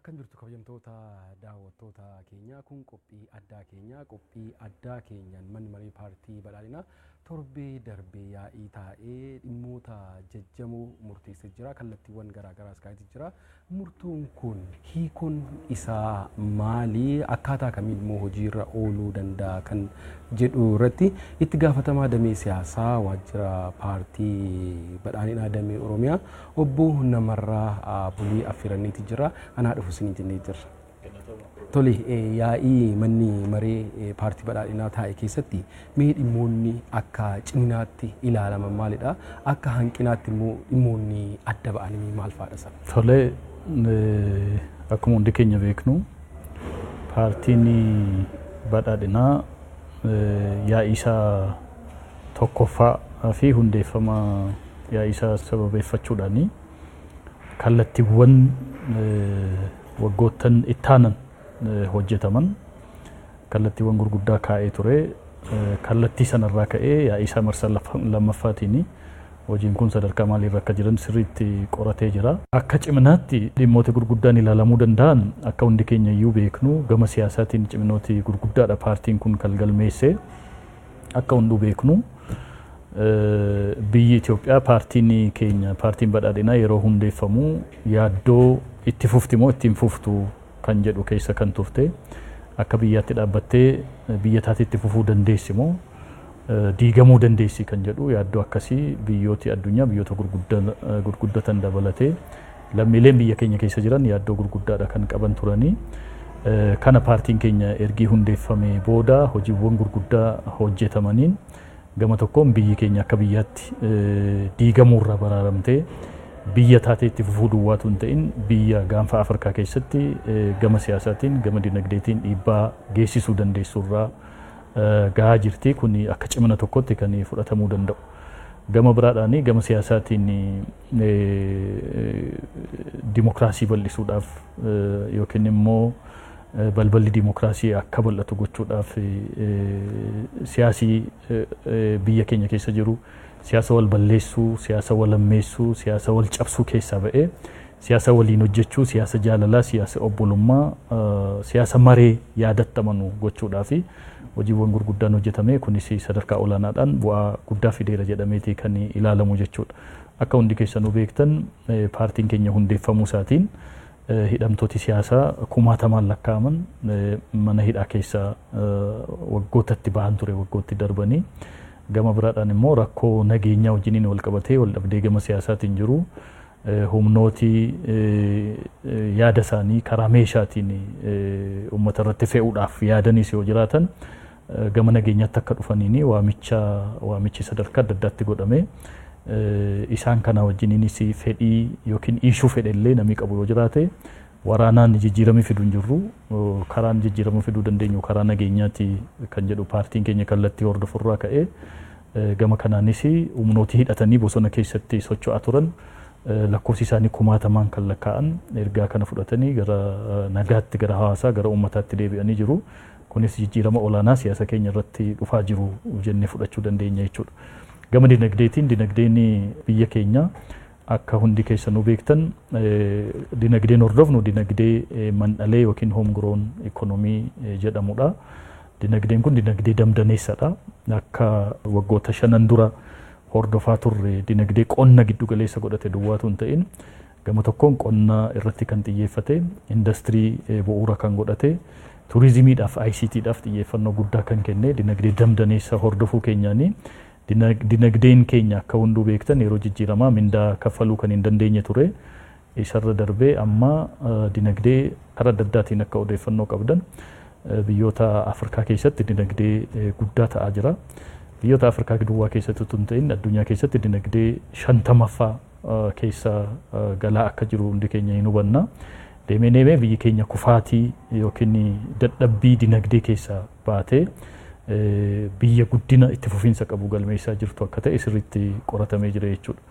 Akkam jirtu kabajamtoota daawwattoota keenyaa kun qophii addaa keenyaa qophii addaa keenyaan manni marii paartii badhaadhinaa torbee darbee yaa'ii taa'ee dhimmoota jajjamoo murteessee jira kallattiiwwan garaagaraas kaa'eeti jira murtuun kun hiikuun isaa maali akkaataa kamiin immoo hojiirra ooluu danda'a kan jedhu irratti itti gaafatamaa damee siyaasaa waajjira paartii badhaadhinaa damee oromiyaa obbo Namarraa Bulii Affeeraniiti jira anaa dhufu isinii jennee jirra. Tole yaa'ii manni maree paartii badhaadhinaa taa'e keessatti mee dhimmoonni akka ciminaatti ilaalaman maalidha? Akka hanqinaatti immoo dhimmoonni adda ba'anii maal fa'aadha sana? Tole akkuma hundi keenya beeknu paartiin badhaadhinaa yaa'ii isaa tokkoffaa fi hundeeffama yaa'ii isaa sababeeffachuudhaani kallattiiwwan waggoottan ittaanan hojjetaman kallattiiwwan gurguddaa kaa'ee ture kallattii sanarraa ka'ee yaa'ii isaa marsaa lammaffaatiin hojiin kun sadarkaa maaliirra akka jiran sirriitti qoratee jira. Akka ciminaatti dhimmoota gurguddaan ilaalamuu danda'an akka hundi keenya iyyuu beeknu gama siyaasaatiin ciminooti gurguddaadha paartiin kun kan galmeesse akka hunduu beeknu biyyi Itoophiyaa paartiin keenya paartiin badhaadhinaa yeroo hundeeffamu yaaddoo itti fufti moo ittiin fuftu kan jedhu keessa kan turte akka biyyaatti dhaabbattee biyya taate itti fufuu dandeessi moo diigamuu dandeessi kan jedhu yaaddoo akkasii biyyooti addunyaa biyyoota gurguddatan dabalatee lammiileen biyya keenya keessa jiran yaaddoo gurguddaadha kan qaban turanii kana paartiin keenya ergii hundeeffame booda hojiiwwan gurguddaa hojjetamaniin gama tokkoon biyyi keenya akka biyyaatti diigamuurraa baraaramtee biyya taatee itti fufuu duwwaatu hin ta'in biyya gaanfa Afrikaa keessatti gama siyaasaatiin gama dinagdeetiin dhiibbaa geessisuu dandeessurraa gahaa jirti kun akka cimina tokkotti kan fudhatamuu danda'u. Gama biraadhaan gama siyaasaatiin dimokiraasii bal'isuudhaaf yookiin immoo balballi dimokiraasii akka bal'atu gochuudhaaf siyaasii biyya keenya keessa jiru siyaasa wal balleessuu, siyaasa wal ammeessuu, siyaasa wal cabsuu keessaa ba'ee siyaasa waliin hojjechuu, siyaasa jaalalaa, siyaasa obbolummaa, siyaasa maree yaadatti amanu gochuudhaa fi hojiiwwan gurguddaan hojjetame kunis sadarkaa olaanaadhaan bu'aa guddaa fideera jedhameeti kan ilaalamu jechuudha. Akka hundi keessanuu beektan paartiin keenya hundeeffamuu isaatiin hidhamtooti siyaasaa kumaatamaan lakkaa'aman mana hidhaa keessaa waggootatti ba'an ture waggootti darbanii. gama biraadhaan immoo rakkoo nageenyaa wajjiniin wal qabatee wal dhabdee gama siyaasaatiin jiru humnooti yaada isaanii karaa meeshaatiin uummata irratti fe'uudhaaf yaadanis yoo jiraatan gama nageenyaatti akka dhufaniin waamicha waamichi sadarkaa adda addaatti godhame isaan kana wajjiniinis fedhii yookiin iishuu fedhe illee namni qabu yoo jiraate waraanaan jijjiirama fiduu hin jirru karaan jijjiirama fiduu dandeenyu karaa nageenyaati kan jedhu paartiin keenya kallattii hordofurraa ka'ee gama kanaanis humnooti hidhatanii bosona keessatti socho'aa turan lakkoofsi isaanii kumaatamaan kan lakkaa'an ergaa kana fudhatanii gara nagaatti gara hawaasaa gara uummataatti deebi'anii jiru. Kunis jijjiirama olaanaa siyaasa keenya irratti dhufaa jiru jennee fudhachuu dandeenya jechuudha. Gama dinagdeetiin dinagdeen biyya keenyaa akka hundi keessanuu beektan dinagdeen hordofnu dinagdee mandhalee yookiin hoomgroon ikoonomii jedhamudha. Dinagdeen kun dinagdee damdaneessadha. Akka waggoota shanan dura hordofaa turre dinagdee qonna giddu galeessa godhate duwwaatu hin ta'in gama tokkoon qonna irratti kan xiyyeeffate indastirii bu'uura kan godhate turizimiidhaaf ICTdhaaf xiyyeeffannoo guddaa kan kenne dinagdee damdaneessa hordofuu keenyaanii dinagdeen keenya akka hunduu beektan yeroo jijjiiramaa mindaa kaffaluu kan hin dandeenye ture isarra darbee amma dinagdee karaa adda addaatiin akka odeeffannoo qabdan biyyoota Afrikaa keessatti dinagdee guddaa ta'aa jira. Biyyoota Afrikaa duwwaa keessatti tun ta'in addunyaa keessatti dinagdee shantamaffaa keessa galaa akka jiru hundi keenya hin hubanna. Deemee deemee biyyi keenya kufaatii yookiin dadhabbii dinagdee keessaa baatee biyya guddina itti fufiinsa qabu galmeessaa jirtu akka ta'e sirriitti qoratamee jira jechuudha.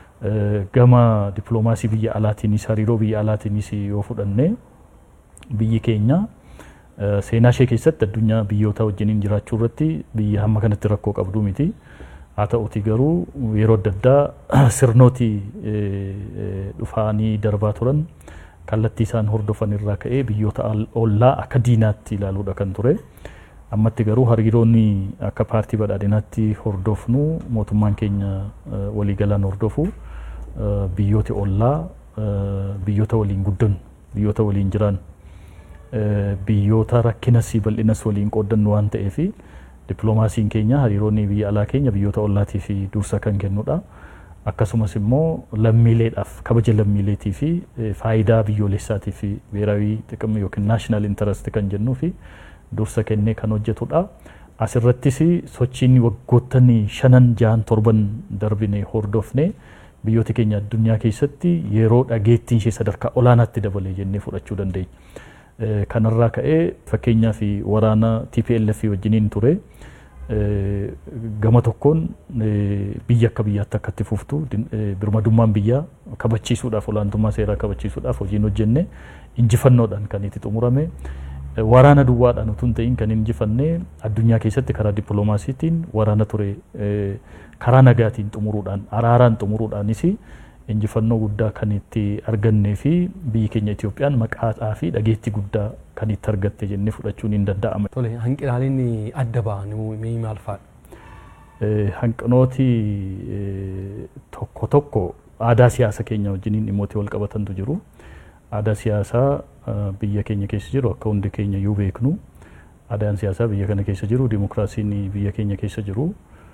Gama dippiloomaasii biyya alaatiinis hariiroo biyya alaatiinis yoo fudhanne biyyi keenya seenaa ishee keessatti addunyaa biyyoota wajjiniin jiraachuu irratti biyya hamma kanatti rakkoo qabdu miti. Haa ta'uti garuu yeroo adda addaa sirnooti dhufaanii darbaa turan kallattii isaan hordofan irraa ka'ee biyyoota ollaa akka diinaatti ilaaluudha kan ture. Ammatti garuu hariiroonni akka paartii badhaadhinaatti hordofnu mootummaan keenya waliigalaan hordofu biyyoota ollaa biyyoota waliin guddannu biyyoota waliin jiran biyyoota rakkinas bal'inas waliin qooddannu waan ta'eef dippiloomaasiin keenya hariiroonni biyya alaa keenya biyyoota ollaatiif dursa kan kennudha. Akkasumas immoo lammiileedhaaf kabaja lammiileetii fi faayidaa biyyoolessaatii fi beeraawii xiqqimma yookiin naashinaal intarest kan jennuu fi dursa kennee kan hojjetudha. Asirrattis sochiin waggoottan shanan jahan torban darbine hordofne biyyoota keenya addunyaa keessatti yeroo dhageettiin ishee sadarkaa olaanaatti dabalee jennee fudhachuu dandeenya. Kanarraa ka'ee fakkeenyaaf waraana TPLF wajjiniin ture. gama tokkoon biyya akka biyyaatti akka itti fuftu birmadummaan biyyaa kabachiisuudhaaf olaantummaa seeraa kabachiisuudhaaf hojiin hojjenne injifannoodhaan kan itti xumurame waraana duwwaadhaan utuu hin ta'in kan injifanne addunyaa keessatti karaa dippiloomaasiitiin waraana ture karaa nagaatiin xumuruudhaan araaraan xumuruudhaanis injifannoo guddaa kan itti argannee fi biyyi keenya Itoophiyaan maqaa fi dhageettii guddaa kan itti argatte jennee fudhachuun hin danda'ama. Tole hanqinaaleen adda ba'an mee maal fa'adha? Hanqinooti tokko tokko aadaa siyaasa keenya wajjiniin dhimmoota wal qabatantu jiru. Aadaa siyaasaa biyya keenya keessa jiru akka hundi keenya iyyuu beeknu. Aadaan siyaasaa biyya kana keessa jiru, dimokiraasiin biyya keenya keessa jiru.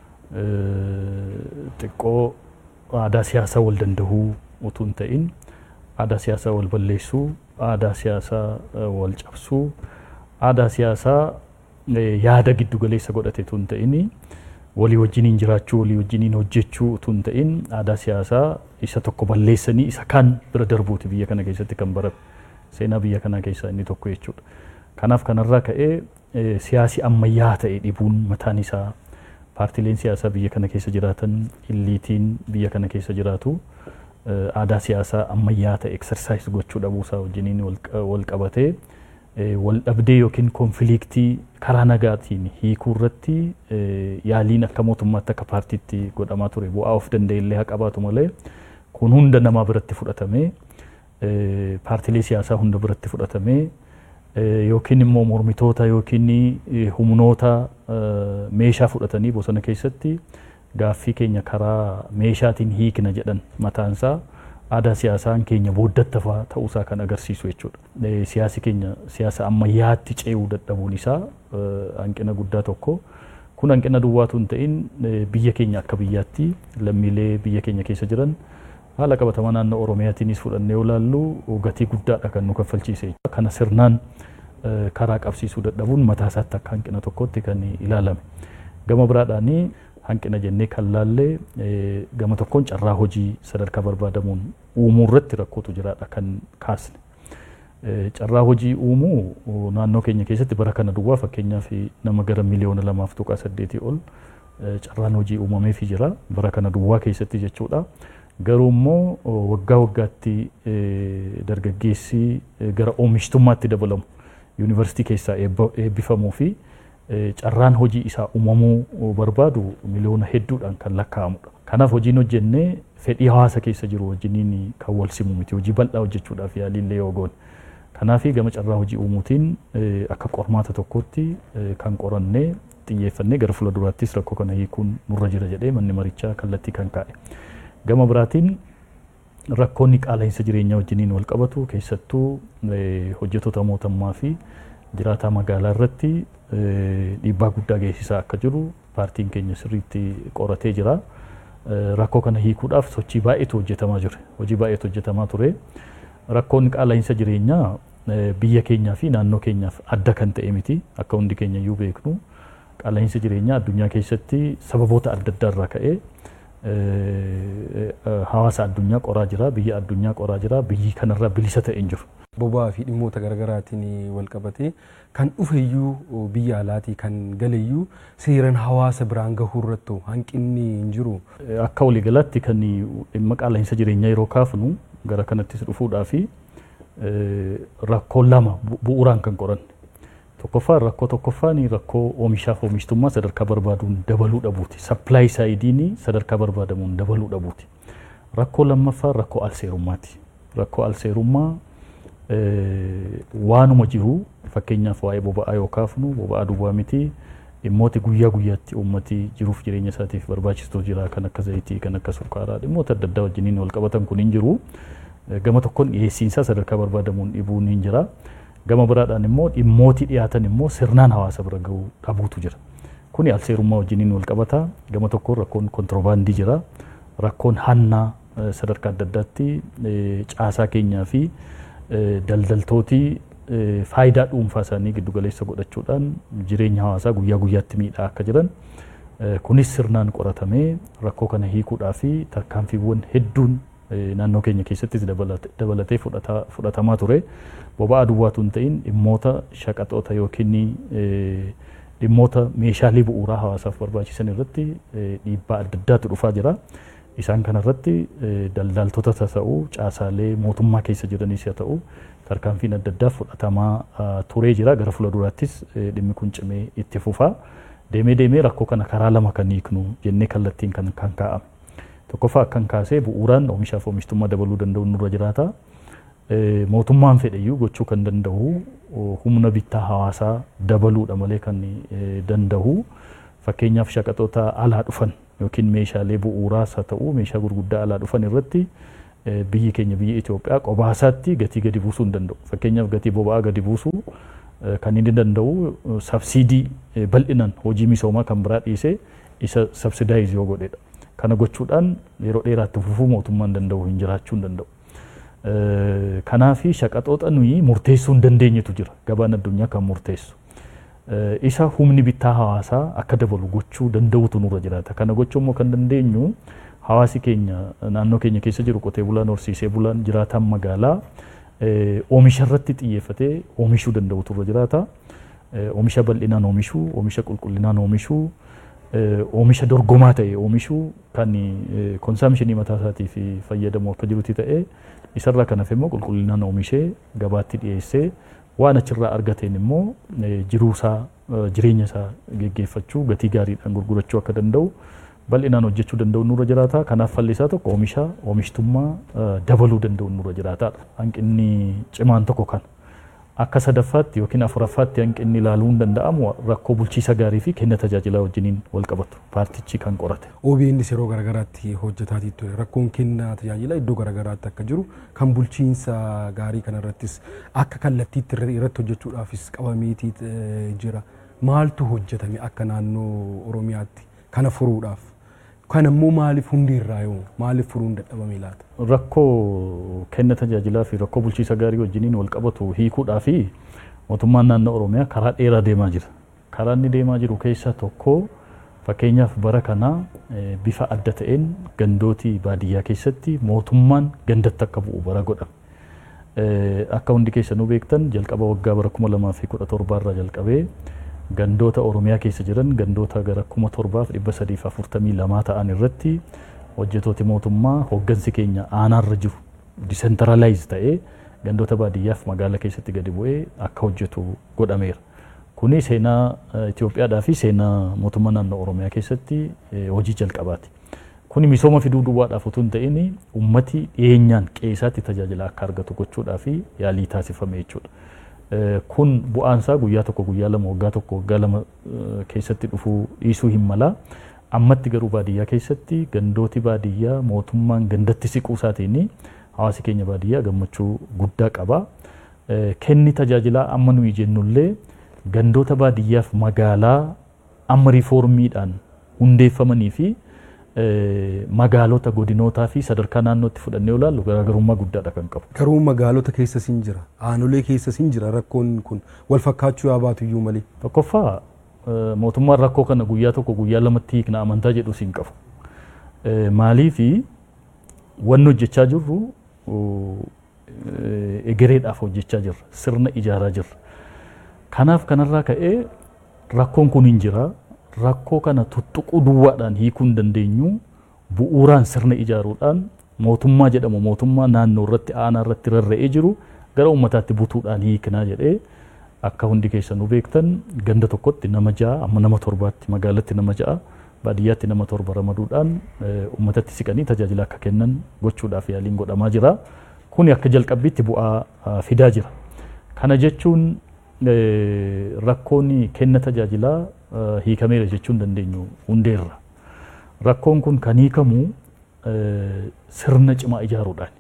Xiqqoo aadaa siyaasaa wal dandahuu utuu hin ta'in aadaa siyaasaa wal balleessuu, aadaa siyaasaa wal cabsuu, aadaa siyaasaa yaada giddu galeessa godhate utuu hin ta'in walii wajjiniin jiraachuu, walii wajjiniin hojjechuu utuu hin ta'in aadaa siyaasaa isa tokko balleessanii isa kaan bira darbuuti biyya kana keessatti kan barame. Seenaa biyya kanaa keessaa inni tokko jechuudha. Kanaaf kanarraa ka'ee siyaasi ammayyaa ta'e dhibuun mataan isaa paartileen siyaasaa biyya kana keessa jiraatan illiitiin biyya kana keessa jiraatu aadaa siyaasaa ammayyaa ta'e eksersaayis gochuu dhabuusaa wajjiniin wal qabatee wal dhabdee yookiin konfiliiktii karaa nagaatiin hiikuu irratti yaaliin akka mootummaatti akka paartiitti godhamaa ture bu'aa of danda'e illee haa qabaatu malee kun hunda namaa biratti fudhatamee paartilee siyaasaa hunda biratti fudhatamee yookiin immoo mormitoota yookiin humnoota meeshaa fudhatanii bosona keessatti gaaffii keenya karaa meeshaatiin hiikna jedhan mataansaa aadaa siyaasaan keenya booddattafaa ta'uusaa kan agarsiisu jechuudha. Siyaasi keenya siyaasa ammayyaatti ce'uu dadhabuun isaa hanqina guddaa tokko. Kun hanqina duwwaatu hin ta'in biyya keenya akka biyyaatti lammiilee biyya keenya keessa jiran haala qabatamaa naannoo Oromiyaatiinis fudhannee yoo ilaallu gatii guddaadha kan nu kaffalchiise. Kana sirnaan karaa qabsiisuu dadhabuun mataa isaatti akka hanqina tokkotti kan ilaalame. Gama biraadhaanii hanqina jennee kan laallee gama tokkoon carraa hojii sadarkaa barbaadamuun uumuu irratti rakkootu jiraadha kan kaasne. Carraa hojii uumuu naannoo keenya keessatti bara kana duwwaa fakkeenyaaf nama gara miliyoona lamaaf tuqaa saddeetii ol carraan hojii uumameefii jira bara kana duwwaa keessatti jechuudha. Garuu immoo waggaa waggaatti dargaggeessi gara oomishtummaatti dabalamu yuunivarsiitii keessaa eebbifamuu fi carraan hojii isaa uumamuu barbaadu miliyoona hedduudhaan kan lakkaa'amudha. Kanaaf hojiin hojjennee fedhii hawaasa keessa jiru wajjiniin kan wal simu miti hojii bal'aa hojjechuudhaaf yaaliillee yoo goone. Kanaaf gama carraa hojii uumuutiin akka qormaata tokkotti kan qorannee xiyyeeffannee gara fuulduraattis rakkoo kana hiikuun nurra jira jedhee manni marichaa kallattii kan kaa'e. Gama biraatiin rakkoonni qaala'insa jireenyaa wajjiniin wal qabatu keessattuu hojjettoota mootummaa fi jiraataa magaalaa irratti dhiibbaa guddaa geessisaa akka jiru paartiin keenya sirriitti qoratee jira. Rakkoo kana hiikuudhaaf sochii baay'eetu hojjetamaa jira. Hojii baay'eetu hojjetamaa ture. Rakkoon qaala'insa jireenyaa biyya keenyaa fi naannoo keenyaaf adda kan ta'e miti akka hundi keenya iyyuu beeknu. Qaala'insa jireenyaa addunyaa keessatti sababoota adda addaa irraa ka'ee hawaasa addunyaa qoraa jira, biyya addunyaa qoraa jira, biyyi kanarraa bilisa ta'e hin jiru. Boba'aa fi dhimmoota garaagaraatiin wal qabatee kan dhufeyyuu biyya alaatii kan galeyyuu seeraan hawaasa biraan gahuu irratti hanqinni hin jiru. Akka waliigalaatti kan dhimma qaala'insa jireenyaa yeroo kaafnu gara kanattis dhufuudhaa fi rakkoo lama bu'uuraan kan qoranne. Tokkoffaan rakkoo tokkoffaan rakkoo oomishaaf oomishtummaa sadarkaa barbaaduun dabaluu dhabuuti. Sappilaay saayidiin sadarkaa barbaadamuun dabaluu dhabuuti. Rakkoo lammaffaan rakkoo alseerummaati. Rakkoo alseerummaa waanuma jiru fakkeenyaaf waa'ee boba'aa yoo kaafnu boba'aa duwwaa miti dhimmooti guyyaa guyyaatti uummati jiruuf jireenya isaatiif barbaachistu jira kan akka zayitii kan akka sukkaaraa dhimmoota adda addaa wajjiniin wal qabatan kun hin jiru gama tokkoon dhiyeessiinsaa sadarkaa barbaadamuun dhibuun hin jira gama biraadhaan immoo dhimmooti dhiyaatan immoo sirnaan hawaasa bira ga'uu dhabuutu jira kuni alseerummaa wajjiniin wal qabata gama tokkoon rakkoon kontiroobaandii jira rakkoon hannaa sadarkaa adda addaatti caasaa keenyaa fi daldaltootii faayidaa dhuunfaa isaanii giddu galeessa godhachuudhaan jireenya hawaasaa guyyaa guyyaatti miidhaa akka jiran kunis sirnaan qoratamee rakkoo kana hiikuudhaa fi tarkaanfiiwwan hedduun naannoo keenya keessattis dabalatee fudhatamaa ture boba'aa duwwaatu hin ta'in dhimmoota shaqaxoota yookiin dhimmoota meeshaalee bu'uuraa hawaasaaf barbaachisan irratti dhiibbaa adda addaatu dhufaa jira. Isaan kanarratti daldaltoota ta'uu caasaalee mootummaa keessa jiranis haa ta'u tarkaanfiin adda addaa fudhatamaa turee jira gara fuulduraattis dhimmi kun cimee itti fufa. Deemee deemee rakkoo kana karaa lama kan hiiknu jennee kallattiin kan kan kaa'ame. Tokkoffaa akkan kaasee bu'uuraan oomishaaf oomishtummaa dabaluu danda'u nurra jiraata. Mootummaan fedheyyuu gochuu kan danda'u humna bittaa hawaasaa dabaluudha malee kan danda'u fakkeenyaaf shaqaxoota alaa dhufan yookiin meeshaalee bu'uuraas haa ta'u meeshaa gurguddaa alaa dhufan irratti biyyi keenya biyya Itoophiyaa qobaasaatti gatii gadi buusuu hin danda'u. Fakkeenyaaf gatii boba'aa gadi buusuu kan inni danda'u sabsiidii bal'inaan hojii misoomaa kan biraa dhiisee isa sabsidaayiz yoo godhedha. Kana gochuudhaan yeroo dheeraatti fufuu mootummaan danda'u hin jiraachuu hin danda'u. Kanaafi shaqaxoota nuyi murteessuu hin dandeenyetu jira gabaan addunyaa kan murteessu. Isa humni bittaa hawaasaa akka dabalu gochuu danda'utu nurra jiraata. Kana gochuu immoo kan dandeenyu hawaasi keenya naannoo keenya keessa jiru qotee bulaan horsiisee bulaan jiraataan magaalaa oomisha irratti xiyyeeffatee oomishuu danda'utu irra jiraata. Oomisha bal'inaan oomishuu, oomisha qulqullinaan oomishuu, oomisha dorgomaa ta'e oomishuu kan konsaamshinii mataa isaatiif fayyadamu akka jirutti ta'e isarraa kan hafe immoo qulqullinaan oomishee gabaatti dhiyeessee waan achirraa argateen immoo jiruusaa jireenya isaa geggeeffachuu gatii gaariidhaan gurgurachuu akka danda'u bal'inaan hojjechuu danda'u nurra jiraata. Kanaaf falli isaa tokko oomisha oomishtummaa dabaluu danda'u nurra jiraataadha. Hanqinni cimaan tokko kan akka sadaffaatti yookiin afuraffaatti hanqinni ilaaluu hin danda'amu rakkoo bulchiisa gaarii fi kenna tajaajilaa wajjiniin wal qabatu paartichi kan qorate. OBNs yeroo garaagaraatti hojjetaatii ture rakkoon kenna tajaajila iddoo garaagaraatti akka jiru kan bulchiinsa gaarii kanarrattis akka kallattiitti irratti hojjechuudhaafis qabameetii jira. Maaltu hojjetame akka naannoo Oromiyaatti kana furuudhaaf? Kan immoo maaliif hundi irraa yoo maaliif furuun dadhabame laata? Rakkoo kenna tajaajilaa fi rakkoo bulchiisa gaarii wajjiniin wal qabatu hiikuudhaa fi mootummaan naannoo Oromiyaa karaa dheeraa deemaa jira. Karaa inni deemaa jiru keessaa tokko fakkeenyaaf bara kana bifa adda ta'een gandooti baadiyyaa keessatti mootummaan gandatti akka bu'u bara godhame. Akka hundi keessanuu beektan jalqaba waggaa bara kuma lamaa fi kudha torbaarraa jalqabee gandoota Oromiyaa keessa jiran gandoota gara kuma torbaaf dhibba sadiif afurtamii lamaa ta'an irratti hojjetooti mootummaa hoggansi keenya aanaarra jiru disentralaayiz ta'ee gandoota baadiyyaaf magaala keessatti gadi bu'ee akka hojjetu godhameera. Kuni seenaa Itoophiyaadhaa fi seenaa mootummaa naannoo Oromiyaa keessatti hojii jalqabaati. Kuni misooma fiduu duwwaadhaaf utuu hin ta'in ummati dhiyeenyaan qe'eesaatti tajaajila akka argatu gochuudhaaf yaalii taasifame jechuudha. kun bu'aansaa guyyaa tokko guyyaa lama waggaa tokko waggaa lama keessatti dhufuu dhiisuu hin mala. Ammatti garuu baadiyyaa keessatti gandooti baadiyyaa mootummaan gandatti siquu isaatiin hawaasi keenya baadiyyaa gammachuu guddaa qaba. Kenni tajaajilaa amma nuyi jennullee gandoota baadiyyaaf magaalaa amma riifoormiidhaan hundeeffamanii fi magaalota godinootaa fi sadarkaa naannootti fudhannee ilaallu garaagarummaa guddaadha kan qabu. Garuu magaalota keessas hin jira. Aanolee keessas hin jira rakkoon kun wal fakkaachuu yaa baatu iyyuu malee. Tokkoffaa mootummaan rakkoo kana guyyaa tokko guyyaa lamatti hiikna amantaa jedhus hin qabu. Maaliifi wanni hojjechaa jirru egereedhaaf hojjechaa jirra. Sirna ijaaraa jirra. Kanaaf kanarraa ka'ee rakkoon kun hin jira. rakkoo kana tuttuquu duwwaadhaan hiikuu hin dandeenyu bu'uuraan sirna ijaaruudhaan mootummaa jedhamu mootummaa naannoo irratti aanaa irratti rarra'ee jiru gara uummataatti butuudhaan hiiknaa jedhee akka hundi keessanuu beektan ganda tokkotti nama ja'a amma nama torbaatti magaalatti nama ja'a baadiyyaatti nama torba ramaduudhaan uummatatti siqanii tajaajila akka kennan gochuudhaaf yaaliin godhamaa jira. kuni akka jalqabbiitti bu'aa fidaa jira. Kana jechuun rakkoon kenna tajaajilaa hiikameera jechuu hin dandeenyu hundeerra. Rakkoon kun kan hiikamu sirna cimaa ijaaruudhaan.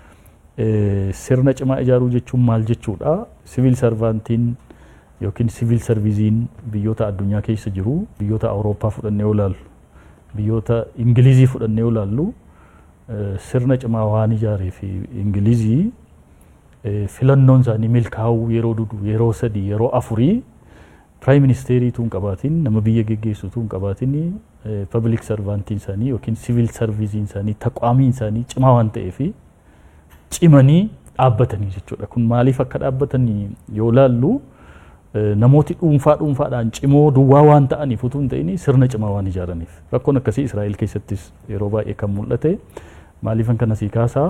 Sirna cimaa ijaaruu jechuun maal jechuudha? Siviil sarvaantiin yookiin siviil sarviiziin biyyoota addunyaa keessa jiru biyyoota Awurooppaa fudhannee yoo ilaallu biyyoota Ingilizii fudhannee yoo ilaallu sirna cimaa waan ijaaree fi Ingilizii filannoon isaanii milkaa'uu yeroo dudu yeroo sadii yeroo afurii piraayim ministeerii tuun qabaatiin nama biyya geggeessu tuun qabaatiin pabliik sarvaantiin isaanii yookiin siviil sarviiziin isaanii taqwaamiin isaanii cimaa waan ta'eef cimanii dhaabbatanii jechuudha. Kun maaliif akka dhaabbatanii yoo ilaallu namooti dhuunfaa dhuunfaadhaan cimoo duwwaa waan ta'aniif utuu hin ta'in sirna cimaa waan ijaaraniif. Rakkoon akkasii Israa'el keessattis yeroo baay'ee kan mul'ate maaliifan kana sii kaasaa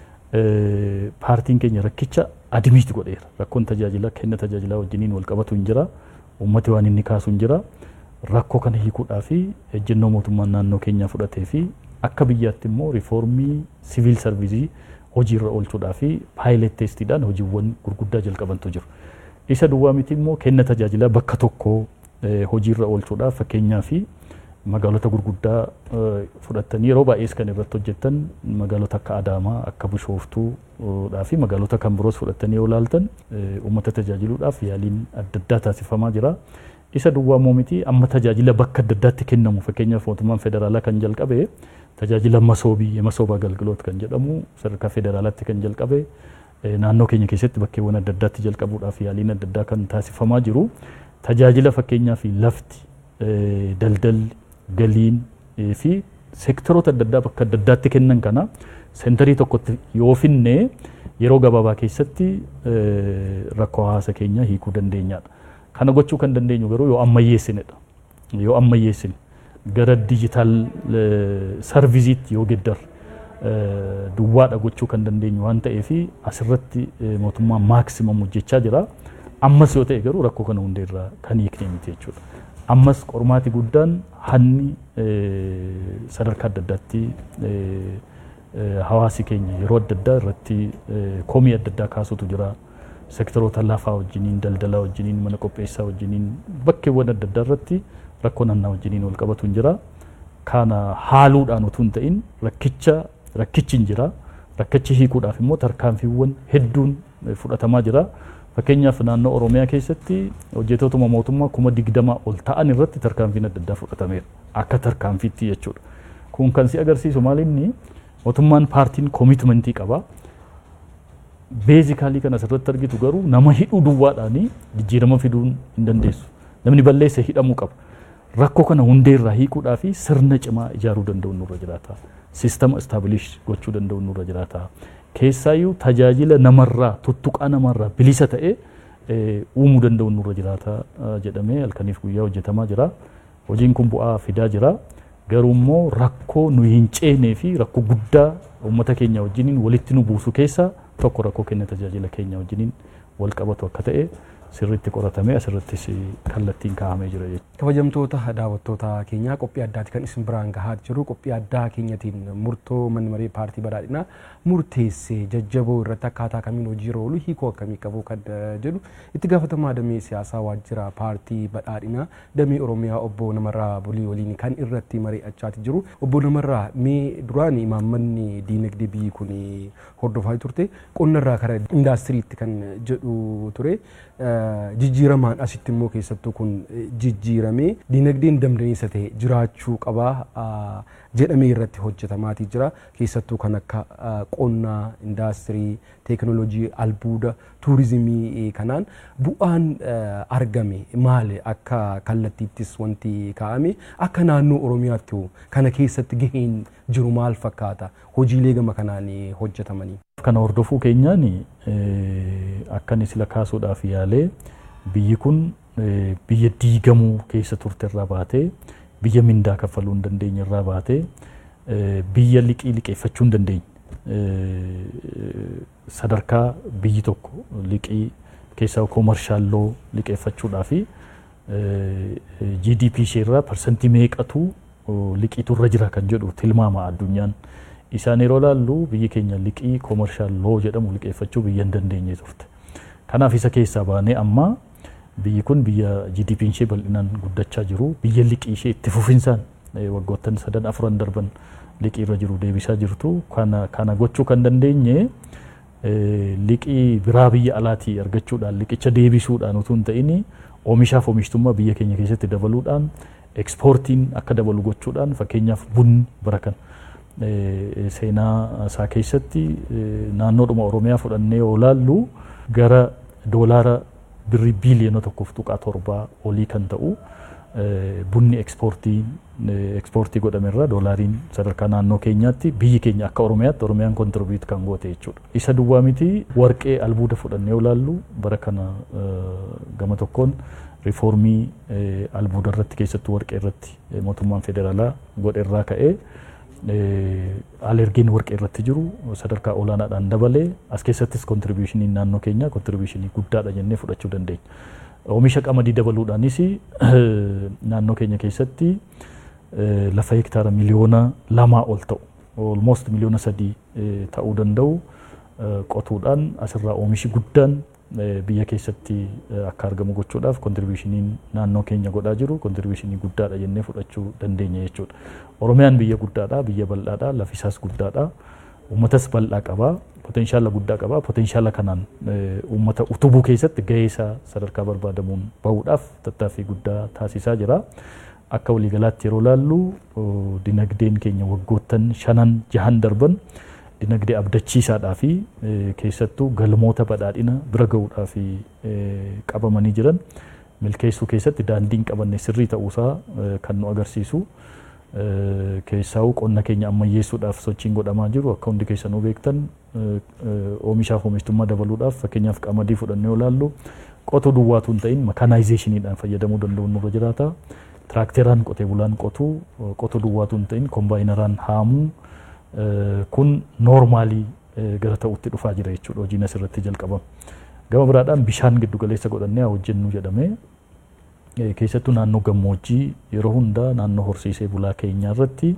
paartiin keenya rakkicha adimiitti godheera. Rakkoon tajaajila kenna tajaajilaa wajjiniin wal qabatu hin jira. Uummati waan inni kaasu hin jira. Rakkoo kana hiikuudhaa fi ejjennoo mootummaan naannoo keenyaa fudhatee fi akka biyyaatti immoo riifoormii siviil sarviizii hojiirra oolchuudhaa fi paayilet teestiidhaan hojiiwwan gurguddaa jalqabantu jiru. Isa duwwaa miti immoo kenna tajaajilaa bakka tokkoo hojiirra oolchuudhaaf fakkeenyaa fi magaalota gurguddaa fudhattanii yeroo baay'ees kan irratti hojjetan magaalota akka Adaamaa, akka Bishooftuudhaa fi magaalota kan biroos fudhattanii yoo ilaaltan uummata tajaajiluudhaaf yaaliin adda addaa taasifamaa jira. Isa duwwaa immoo miti amma tajaajila bakka adda addaatti kennamu fakkeenyaaf mootummaan federaalaa kan jalqabe tajaajila masoobii masooba agalgiloot kan jedhamu sadarkaa federaalaatti kan jalqabe naannoo keenya keessatti bakkeewwan adda addaatti jalqabuudhaaf yaaliin adda addaa kan taasifamaa jiru tajaajila fakkeenyaaf lafti daldalli galiin fi seektaroota adda addaa bakka adda addaatti kennan kana seentarii tokkotti yoo finne yeroo gabaabaa keessatti rakkoo hawaasa keenya hiikuu dandeenyaadha. Kana gochuu kan dandeenyu garuu yoo ammayyeessinedha. Yoo ammayyeessine gara dijitaal sarviziitti yoo geddar duwwaadha gochuu kan dandeenyu waan ta'eef asirratti mootummaan maaksimam hojjechaa jira. Ammas yoo ta'e garuu rakkoo kana hundeerraa kan hiikne miti jechuudha. Ammas qormaati guddaan hanni sadarkaa adda addaatti hawaasi keenya yeroo adda addaa irratti komii adda addaa kaasutu jira. Seektaroota lafaa wajjiniin, daldalaa wajjiniin, mana qopheessaa wajjiniin bakkeewwan adda addaa irratti rakkoo naannaa wajjiniin wal qabatu hin jira. Kana haaluudhaan utuu hin ta'in rakkicha rakkichi hin jira. Rakkichi hiikuudhaaf immoo tarkaanfiiwwan hedduun fudhatamaa jira. Fakkeenyaaf naannoo Oromiyaa keessatti hojjettootuma mootummaa kuma digdama ol ta'an irratti tarkaanfiin adda addaa fudhatameera. Akka tarkaanfiitti jechuudha. Kun kan si agarsiisu maal inni mootummaan paartiin koomitmentii qaba. Beezikaalii kan asirratti argitu garuu nama hidhuu duwwaadhaan jijjiirama fiduu hin dandeessu. Namni balleessa hidhamuu qaba. Rakkoo kana hundeerraa hiikuudhaa fi sirna cimaa ijaaruu danda'u nurra jiraata. Siistama istaabilish gochuu danda'u nurra jiraata. Keessaayyuu tajaajila namarraa tuttuqaa namarraa bilisa ta'e uumuu danda'u nurra jiraata jedhamee halkaniif guyyaa hojjetamaa jira. Hojiin kun bu'aa fidaa jira. Garuu immoo rakkoo nu hin ceenee fi rakkoo guddaa uummata keenya wajjiniin walitti nu buusu keessaa tokko rakkoo kenna tajaajila keenya wajjiniin wal qabatu akka ta'e sirriitti qoratamee asirrattis kallattiin kaa'amee jira jechuudha. Kabajamtoota daawwattoota keenyaa qophii addaati kan isin biraan gahaa jiru qophii addaa keenyatiin murtoo manni maree paartii badhaadhinaa murteessee jajjaboo irratti akkaataa kamiin hojiirra oolu hiikoo akkamii qabu kan jedhu itti gaafatamaa damee siyaasaa waajjira paartii badhaadhinaa damee oromiyaa obbo Namarraa Bulii waliin kan irratti mari'achaa jiru obbo Namarraa mee duraan imaammanni diinagdee biyyi kun hordofaa turte qonnarraa kara indaastiriitti kan jedhu ture. jijjiiramaan asitti immoo keessattuu kun jijjiiramee diinagdeen damdaniisa ta'e jiraachuu qabaa jedhamee irratti hojjetamaatii jira keessattuu kan akka qonnaa indaastirii teekinooloojii albuuda tuurizimii kanaan bu'aan argame maali akka kallattiittis wanti kaa'ame akka naannoo oromiyaatti kana keessatti gaheen jiru maal fakkaata hojiilee gama kanaan hojjetamanii. Kana hordofuu keenyaan akkan sila kaasuudhaaf yaalee biyyi kun biyya diigamuu keessa turte irraa baatee biyya mindaa kaffaluu hin dandeenye irraa baatee biyya liqii liqeeffachuu hin dandeenye sadarkaa biyyi tokko liqii keessaa koomarshaalloo liqeeffachuudhaa fi GDP ishee irraa parsantii meeqatu liqiitu irra jira kan jedhu tilmaama addunyaan isaan yeroo laallu biyyi keenya liqii koomershaal loo jedhamu liqeeffachuu biyya hin dandeenye turte. Kanaaf isa keessaa baanee amma biyyi kun biyya GDP ishee bal'inaan guddachaa jiru biyya liqii ishee itti fufinsaan waggoottan sadan afuran darban liqii irra jiru deebisaa jirtu kana kana gochuu kan dandeenye liqii biraa biyya alaatii argachuudhaan liqicha deebisuudhaan utuu hin ta'in oomishaaf oomishtummaa biyya keenya keessatti dabaluudhaan ekspoortiin akka dabalu gochuudhaan fakkeenyaaf bunni bara kana seenaa isaa keessatti naannoodhuma Oromiyaa fudhannee yoo laallu gara doolaara birrii biiliyoona tokkoof tuqaa torbaa olii kan ta'u bunni ekspoortii ekspoortii godhamerra doolaariin sadarkaa naannoo keenyaatti biyyi keenya akka Oromiyaatti Oromiyaan kontirbiit kan goote jechuudha. Isa duwwaa miti warqee albuuda fudhannee yoo laallu bara kana gama tokkoon riifoormii albuuda irratti keessattuu warqee irratti mootummaan federaalaa godhe irraa ka'ee alergiin warqee irratti jiru sadarkaa olaanaadhaan dabalee as keessattis kontiribiyushiniin naannoo keenyaa kontiribiyushinii guddaadha jennee fudhachuu dandeenya. Oomisha qamadii dabaluudhaanis naannoo keenya keessatti lafa hektaara miliyoona lamaa ol ta'u almost miliyoona sadii ta'uu danda'u qotuudhaan asirraa oomishi guddaan biyya keessatti akka argamu gochuudhaaf kontiribiyushiniin naannoo keenya godhaa jiru kontiribiyushinii guddaadha jennee fudhachuu dandeenya jechuudha. Oromiyaan biyya guddaadha, biyya bal'aadha, lafisaas guddaadha, uummatas bal'aa qabaa, potenshaala guddaa qabaa, potenshaala kanaan uummata utubuu keessatti gahee isaa sadarkaa barbaadamuun bahuudhaaf tattaaffii guddaa taasisaa jira. Akka waliigalaatti yeroo laallu dinagdeen keenya waggoottan shanan jahan darban dinagdee abdachiisaadhaa fi keessattuu galmoota badhaadhina bira gahuudhaa fi qabamanii jiran milkeessuu keessatti daandiin qabanne sirrii ta'uusaa kan nu agarsiisu. Keessaa'uu qonna keenya ammayyeessuudhaaf sochiin godhamaa jiru akka hundi keessanuu beektan oomishaaf oomishtummaa dabaluudhaaf fakkeenyaaf qamadii fudhannee yoo laallu qotuu duwwaatu hin ta'in makanaayizeeshiniidhaan fayyadamuu danda'uun nurra jiraata. Tiraakteraan qotee bulaan qotuu qotuu duwwaatu hin ta'in kombaayinaraan haamuu kun noormaalii gara ta'utti dhufaa jira jechuudha hojiin asirratti jalqabama. Gama biraadhaan bishaan giddu galeessa godhannee haa hojjennu jedhamee keessattuu naannoo gammoojjii yeroo hundaa naannoo horsiisee bulaa keenyaa irratti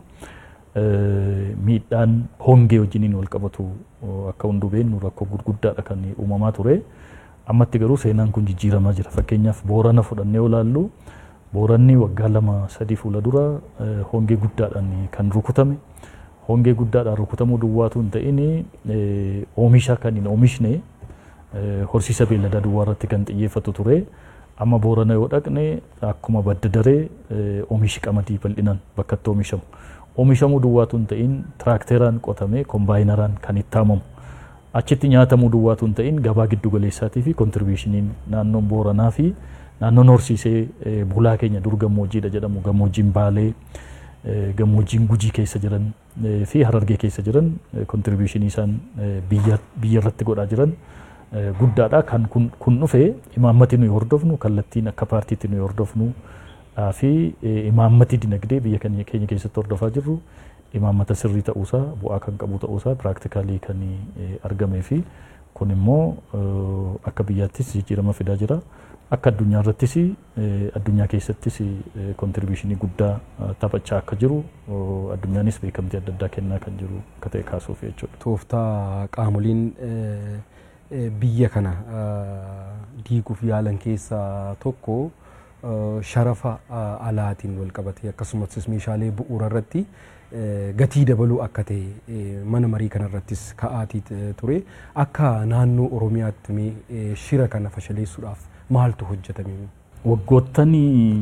miidhaan hongee wajjiniin wal qabatu akka hunduu beennu rakkoo gurguddaadha kan uumamaa ture. Ammatti garuu seenaan kun jijjiiramaa jira. Fakkeenyaaf boorana fudhannee yoo laallu booranni waggaa lama sadii fuula dura hongee guddaadhaan kan rukutame. Hongee guddaadhaan rukutamuu duwwaatu hin ta'in oomisha kan hin oomishne horsiisa beelladaa duwwaa irratti kan xiyyeeffatu ture. Amma boorana yoo dhaqne akkuma badda daree oomishi qamadii bal'inaan bakka itti oomishamu. Oomishamuu duwwaatu hin ta'in tiraakteraan qotamee kombaayinaraan kan itti haamamu. Achitti nyaatamuu duwwaatu hin ta'in gabaa giddu galeessaatii fi kontiribiyushiniin naannoon booranaa fi naannoon horsiisee bulaa keenya dur gammoojjiidha jedhamu gammoojjiin baalee gammoojjiin gujii keessa jiran fi harargee keessa jiran kontiribiyushinii isaan biyya irratti godhaa jiran guddaadha. Kan kun dhufe imaammati nuyi hordofnu kallattiin akka paartiitti nuyi hordofnu fi imaammati dinagdee biyya keenya keessatti hordofaa jirru imaammata sirrii ta'uusaa bu'aa kan qabu ta'uusaa piraaktikaalii kan argamee fi kun immoo akka biyyaattis jijjiirama fidaa jira. Akka addunyaa irrattis addunyaa keessattis kontiribiyushinii guddaa taphachaa akka jiru addunyaanis beekamtii adda addaa kennaa kan jiru akka ta'e kaasuuf jechuudha. Tooftaa qaamoliin biyya kana diiguuf yaalan keessaa tokko sharafa alaatiin wal qabatee akkasumas meeshaalee bu'uura irratti gatii dabaluu akka ta'e mana marii kanarrattis ka'aatii ture akka naannoo oromiyaatti shira kana fashaleessuudhaaf maaltu hojjetame? Waggoottan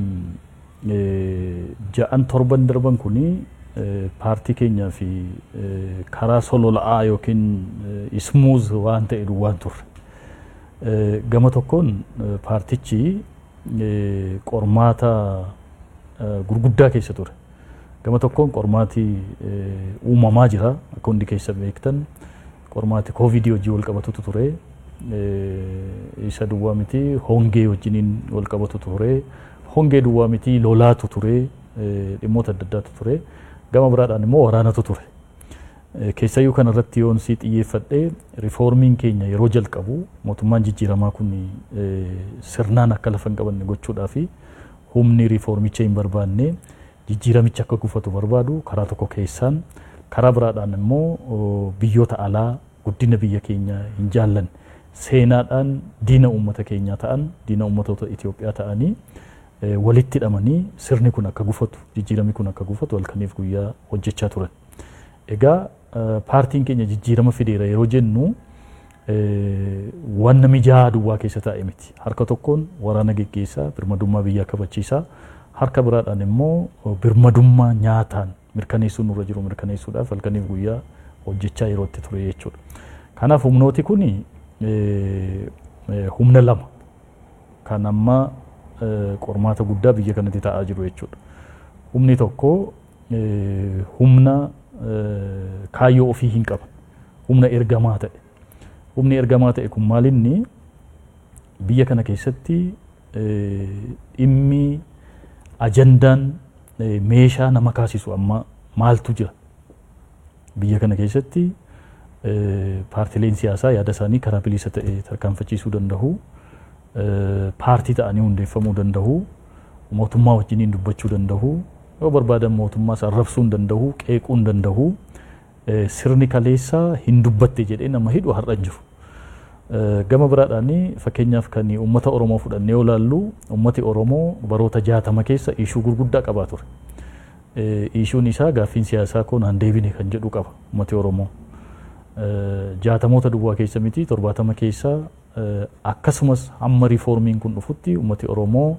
ja'an torban darban kuni paartii keenyaa fi karaa solola'aa yookiin ismuuz waan ta'e duwwaan turre. Gama tokkoon paartichi qormaata gurguddaa keessa ture. Gama tokkoon qormaati uumamaa jira akka hundi keessa beektan qormaati koovidii hojii wal qabatutu ture. Isa duwwaa miti hongee wajjiniin wal qabatu ture. Hongee duwwaa miti lolaatu ture. Dhimmoota adda addaatu ture. Gama biraadhaan immoo waraanatu ture. Keessayyuu kanarratti yoon si xiyyeeffadhee rifoormiin keenya yeroo jalqabu mootummaan jijjiiramaa kun sirnaan akka lafa hin qabanne gochuudhaa fi humni rifoormicha hin barbaanne jijjiiramicha akka gufatu barbaadu karaa tokko keessaan karaa biraadhaan immoo biyyoota alaa guddina biyya keenya hin jaallanne seenaadhaan diina uummata keenyaa ta'an diina uummatoota Itoophiyaa ta'anii walitti hidhamanii sirni kun akka gufatu jijjiiramni kun akka gufatu halkaniif guyyaa hojjechaa turan. Egaa paartiin keenya jijjiirama fideera yeroo jennu wanna mijaa'aa duwwaa keessa taa'e miti. Harka tokkoon waraana geggeessaa birmadummaa biyyaa kabachiisaa harka biraadhaan immoo birmadummaa nyaataan mirkaneessuun nurra jiru mirkaneessuudhaaf halkaniif guyyaa hojjechaa yeroo itti ture jechuudha. Kanaaf humnooti kun humna lama kan amma qormaata guddaa biyya kanatti ta'aa jiru jechuudha. Humni tokko humna kaayyoo ofii hin qaban humna ergamaa ta'e. Humni ergamaa ta'e kun maalinni biyya kana keessatti dhimmi ajandaan meeshaa nama kaasisu amma maaltu jira. Biyya kana keessatti paartileen siyaasaa yaada isaanii karaa bilisa ta'e tarkaanfachiisuu danda'u. Paartii ta'anii hundeeffamuu danda'u. Mootummaa wajjiniin dubbachuu danda'u. Yoo barbaadan mootummaas arrabsuu hin danda'u. Qeequu hin danda'u. Sirni kaleessaa hin dubbatte jedhee nama hidhu har'a hin jiru. Gama biraadhaan fakkeenyaaf kan uummata Oromoo fudhannee yoo ilaallu uummati Oromoo baroota jaatama keessa ishuu gurguddaa qabaa ture. Ishuun isaa gaaffiin siyaasaa kun han deebine kan jedhu qaba uummati Oromoo. Jaatamoota duwwaa keessa miti torbaatama keessa akkasumas hamma riifoormiin kun dhufutti uummati Oromoo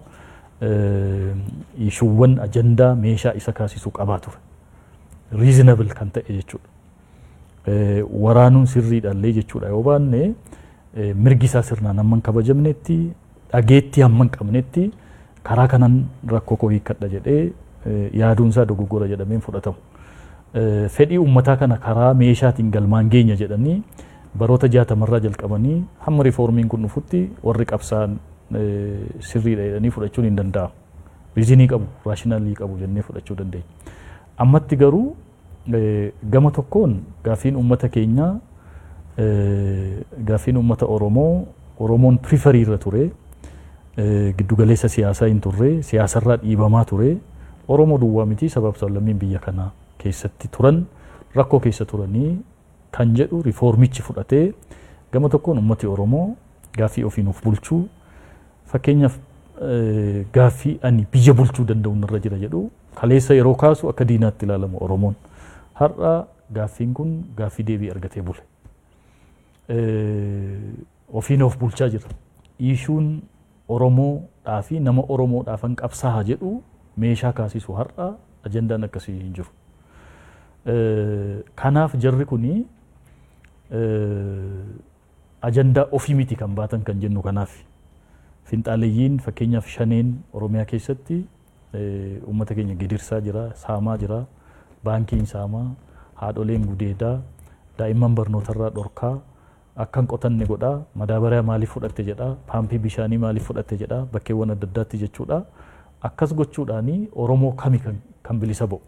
ishuuwwan ajandaa meeshaa isa kaasisu qabaa ture. Reasonable kan ta'e jechuudha. Waraanuun sirriidhaallee jechuudha yoo baanne mirgi isaa sirnaan hamma hin kabajamnetti dhageettii hamma hin qabnetti karaa kanaan rakkoo koo hiikkadha jedhee yaaduun isaa dogoggora jedhameen fudhatamu. Fedhii uummataa kana karaa meeshaatiin galmaan geenya jedhanii baroota jaatamarraa jalqabanii hamma riifoormiin kun dhufutti warri qabsaan sirriidha jedhanii fudhachuun hin danda'amu. Riizinii qabu, raashinaalii qabu jennee fudhachuu dandeenya. Ammatti garuu gama tokkoon gaaffiin uummata keenyaa gaaffiin uummata Oromoo Oromoon pirifarii irra ture giddugaleessa siyaasaa hin turre siyaasarraa dhiibamaa ture Oromoo duwwaa miti sabaaf sablammiin biyya kanaa keessatti turan rakkoo keessa turanii kan jedhu riifoormichi fudhatee gama tokkoon uummati Oromoo gaaffii ofiin of bulchuu fakkeenyaaf gaaffii ani biyya bulchuu danda'u irra jira jedhu kaleessa yeroo kaasu akka diinaatti ilaalamu Oromoon. Har'a gaaffiin kun gaaffii deebii argatee bule. Ofiin of bulchaa jira. Ishuun Oromoodhaa fi nama Oromoodhaafan qabsaa'a jedhu meeshaa kaasisu har'a ajandaan akkasii hin jiru. Kanaaf jarri kuni ajandaa ofii miti kan baatan kan jennu kanaaf. Finxaaleeyyiin fakkeenyaaf shaneen Oromiyaa keessatti uummata keenya gidirsaa jira, saamaa jira, baankiin saamaa, haadholeen gudeedaa, daa'imman barnootarraa dhorkaa, akkan qotanne godhaa, madaabaraa maaliif fudhatte jedhaa, paampii bishaanii maaliif fudhatte jedhaa, bakkeewwan adda addaatti jechuudha. Akkas gochuudhaanii Oromoo kami kan bilisa ba'u.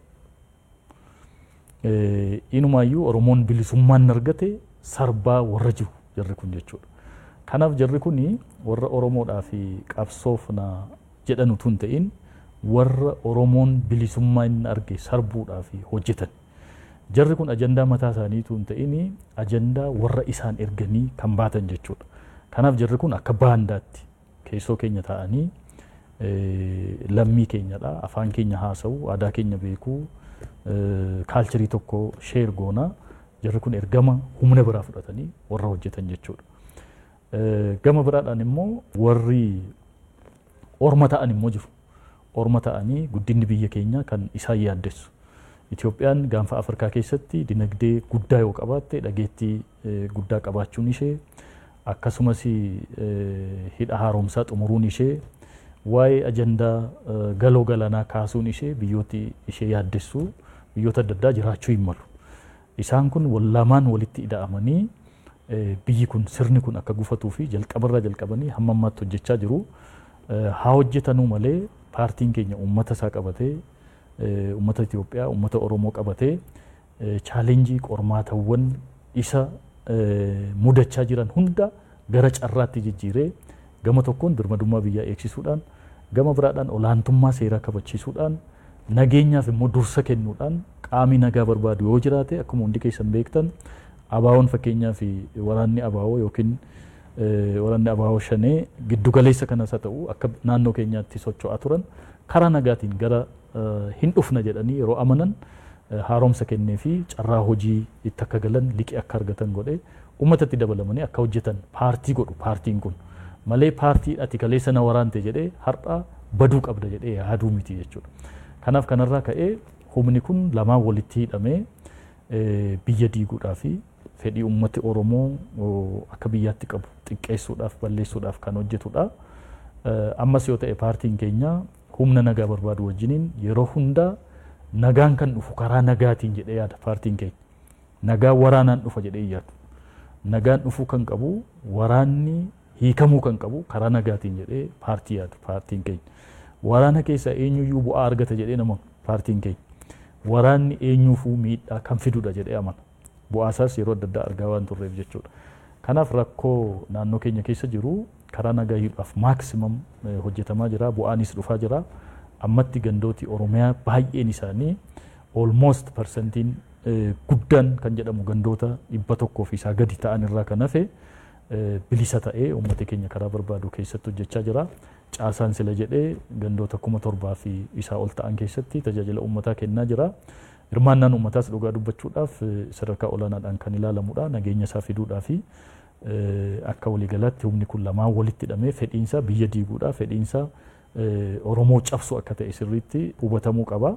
Inumaayyuu Oromoon bilisummaan argate sarbaa warra jiru jarri kun jechuudha. Kanaaf jarri kun warra Oromoodhaa fi qabsoofna jedhan utuu hin ta'in warra Oromoon bilisummaa inni arge sarbuudhaaf hojjetan. Jarri kun ajandaa mataa isaaniitu hin ta'in ajandaa warra isaan erganii kan baatan jechuudha. Kanaaf jarri kun akka baandaatti keessoo keenya taa'anii lammii keenyadha afaan keenya haasa'u aadaa keenya beekuu kaalcharii tokko sheer goonaa jarri kun ergama humna biraa fudhatanii warra hojjetan jechuudha. Gama biraadhaan immoo warri orma ta'an immoo jiru. Orma ta'anii guddinni biyya keenyaa kan isaan yaaddessu. Itoophiyaan gaanfa Afrikaa keessatti dinagdee guddaa yoo qabaatte dhageettii guddaa qabaachuun ishee akkasumas hidha haaromsaa xumuruun ishee waa'ee ajandaa galoo galaanaa kaasuun ishee biyyooti ishee yaaddessu biyyoota adda addaa jiraachuu hin malu. Isaan kun lamaan walitti ida'amanii biyyi kun sirni kun akka gufatuu fi jalqabarraa jalqabanii hamma ammaatti hojjechaa jiru. Haa hojjetanuu malee paartiin keenya uummata isaa qabatee uummata Itoophiyaa uummata Oromoo qabatee chaalenjii qormaatawwan isa mudachaa jiran hunda gara carraatti jijjiiree gama tokkoon birmadummaa biyyaa eegsisuudhaan gama biraadhaan olaantummaa seeraa kabachiisuudhaan nageenyaaf immoo dursa kennuudhaan qaamni nagaa barbaadu yoo jiraate akkuma hundi keessan beektan abaawoon fakkeenyaaf waraanni abaawoo yookiin waraanni abaawoo shanee giddugaleessa kanas haa ta'u akka naannoo keenyaatti socho'aa turan karaa nagaatiin gara hin dhufna jedhanii yeroo amanan haaromsa kennee fi carraa hojii itti akka galan liqii akka argatan godhee uummatatti dabalamanii akka hojjetan paartii godhu paartiin kun malee paartii ati kaleessa na waraante jedhee har'a baduu qabda jedhee yaaduu miti jechuudha. Kanaaf kanarraa ka'ee humni kun lamaan walitti hidhamee biyya diiguudhaa fi fedhii uummati Oromoo akka biyyaatti qabu xiqqeessuudhaaf balleessuudhaaf kan hojjetudha. Ammas yoo ta'e paartiin keenya humna nagaa barbaadu wajjiniin yeroo hundaa nagaan kan dhufu karaa nagaatiin jedhee yaada paartiin keenya. Nagaan waraanaan dhufa jedhee yaadu. Nagaan dhufuu kan qabu waraanni hiikamuu kan qabu karaa nagaatiin jedhee paartii yaadu paartiin keenya. Waraana keessaa eenyuyyuu bu'aa argata jedhee nama paartiin keenya. Waraanni eenyuufuu miidhaa kan fidudha jedhee amana. Bu'aasaas yeroo adda addaa argaa waan turreef jechuudha. Kanaaf rakkoo naannoo keenya keessa jiru karaa nagaa hiikuudhaaf maaksimam hojjetamaa jira bu'aanis dhufaa jira. Ammatti gandooti Oromiyaa baay'een isaanii almost parsantiin guddaan kan jedhamu gandoota dhibba tokkoo fi isaa gadi ta'an irraa kan hafe bilisa ta'ee uummata keenya karaa barbaadu keessatti hojjechaa jira. Caasaan sila jedhee gandoota kuma torbaa fi isaa ol ta'an keessatti tajaajila uummataa kennaa jira. Hirmaannaan uummataas dhugaa dubbachuudhaaf sadarkaa olaanaadhaan kan ilaalamudha. Nageenya isaa fiduudhaa fi akka waliigalaatti humni kun lamaan walitti hidhamee fedhiinsa biyya diiguudhaa fedhiinsa Oromoo cabsu akka ta'e sirriitti hubatamuu qaba.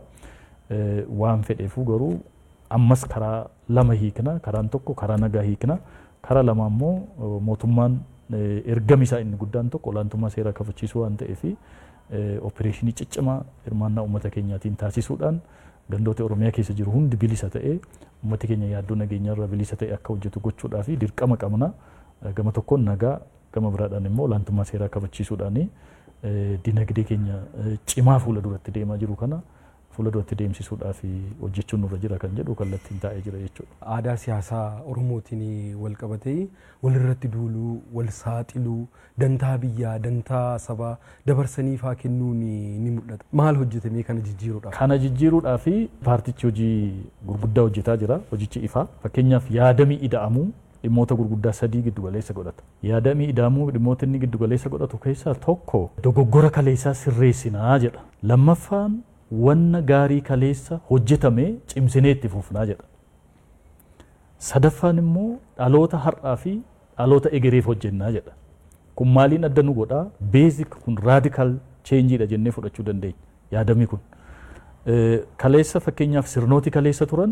Waan fedheefuu garuu ammas karaa lama hiikna karaan tokko karaa nagaa hiikna karaa lama immoo mootummaan ergami isaa inni guddaan tokko olaantummaa seeraa kabachiisuu waan ta'eef opereeshinii ciccimaa hirmaannaa uummata keenyaatiin taasisuudhaan gandoota Oromiyaa keessa jiru hundi bilisa ta'ee uummati keenya yaaddoo nageenyaarraa bilisa ta'e akka hojjetu gochuudhaa fi dirqama qabna gama tokkoon nagaa gama biraadhaan immoo olaantummaa seeraa kabachiisuudhaani dinagdee keenya cimaa fuula duratti deemaa jiru kana fuula duratti deemsisuudhaaf hojjechuun nurra jira kan jedhu kallattiin taa'ee jira jechuudha. Aadaa siyaasaa Oromootiin wal qabatee walirratti duuluu, wal saaxiluu, dantaa biyyaa, dantaa sabaa dabarsanii faa kennuun ni mul'ata. Maal hojjetamee kana jijjiiruudhaaf? Kana jijjiiruudhaaf paartichi hojii gurguddaa hojjetaa jira. Hojichi ifaa. Fakkeenyaaf yaadamii ida'amuu dhimmoota gurguddaa sadii giddu galeessa godhata. Yaadamii ida'amuu dhimmoota inni giddu galeessa godhatu keessaa tokko dogoggora kaleessaa sirreessinaa jedha. Lammaffaan wanna gaarii kaleessa hojjetame cimsinee itti fufnaa jedha. Sadaffaan immoo dhaloota har'aa fi dhaloota egereef hojjennaa jedha. Kun maaliin adda nu godhaa? Beezik kun raadikaal cheenjiidha jennee fudhachuu dandeenya yaadamii kun. Kaleessa fakkeenyaaf sirnooti kaleessa turan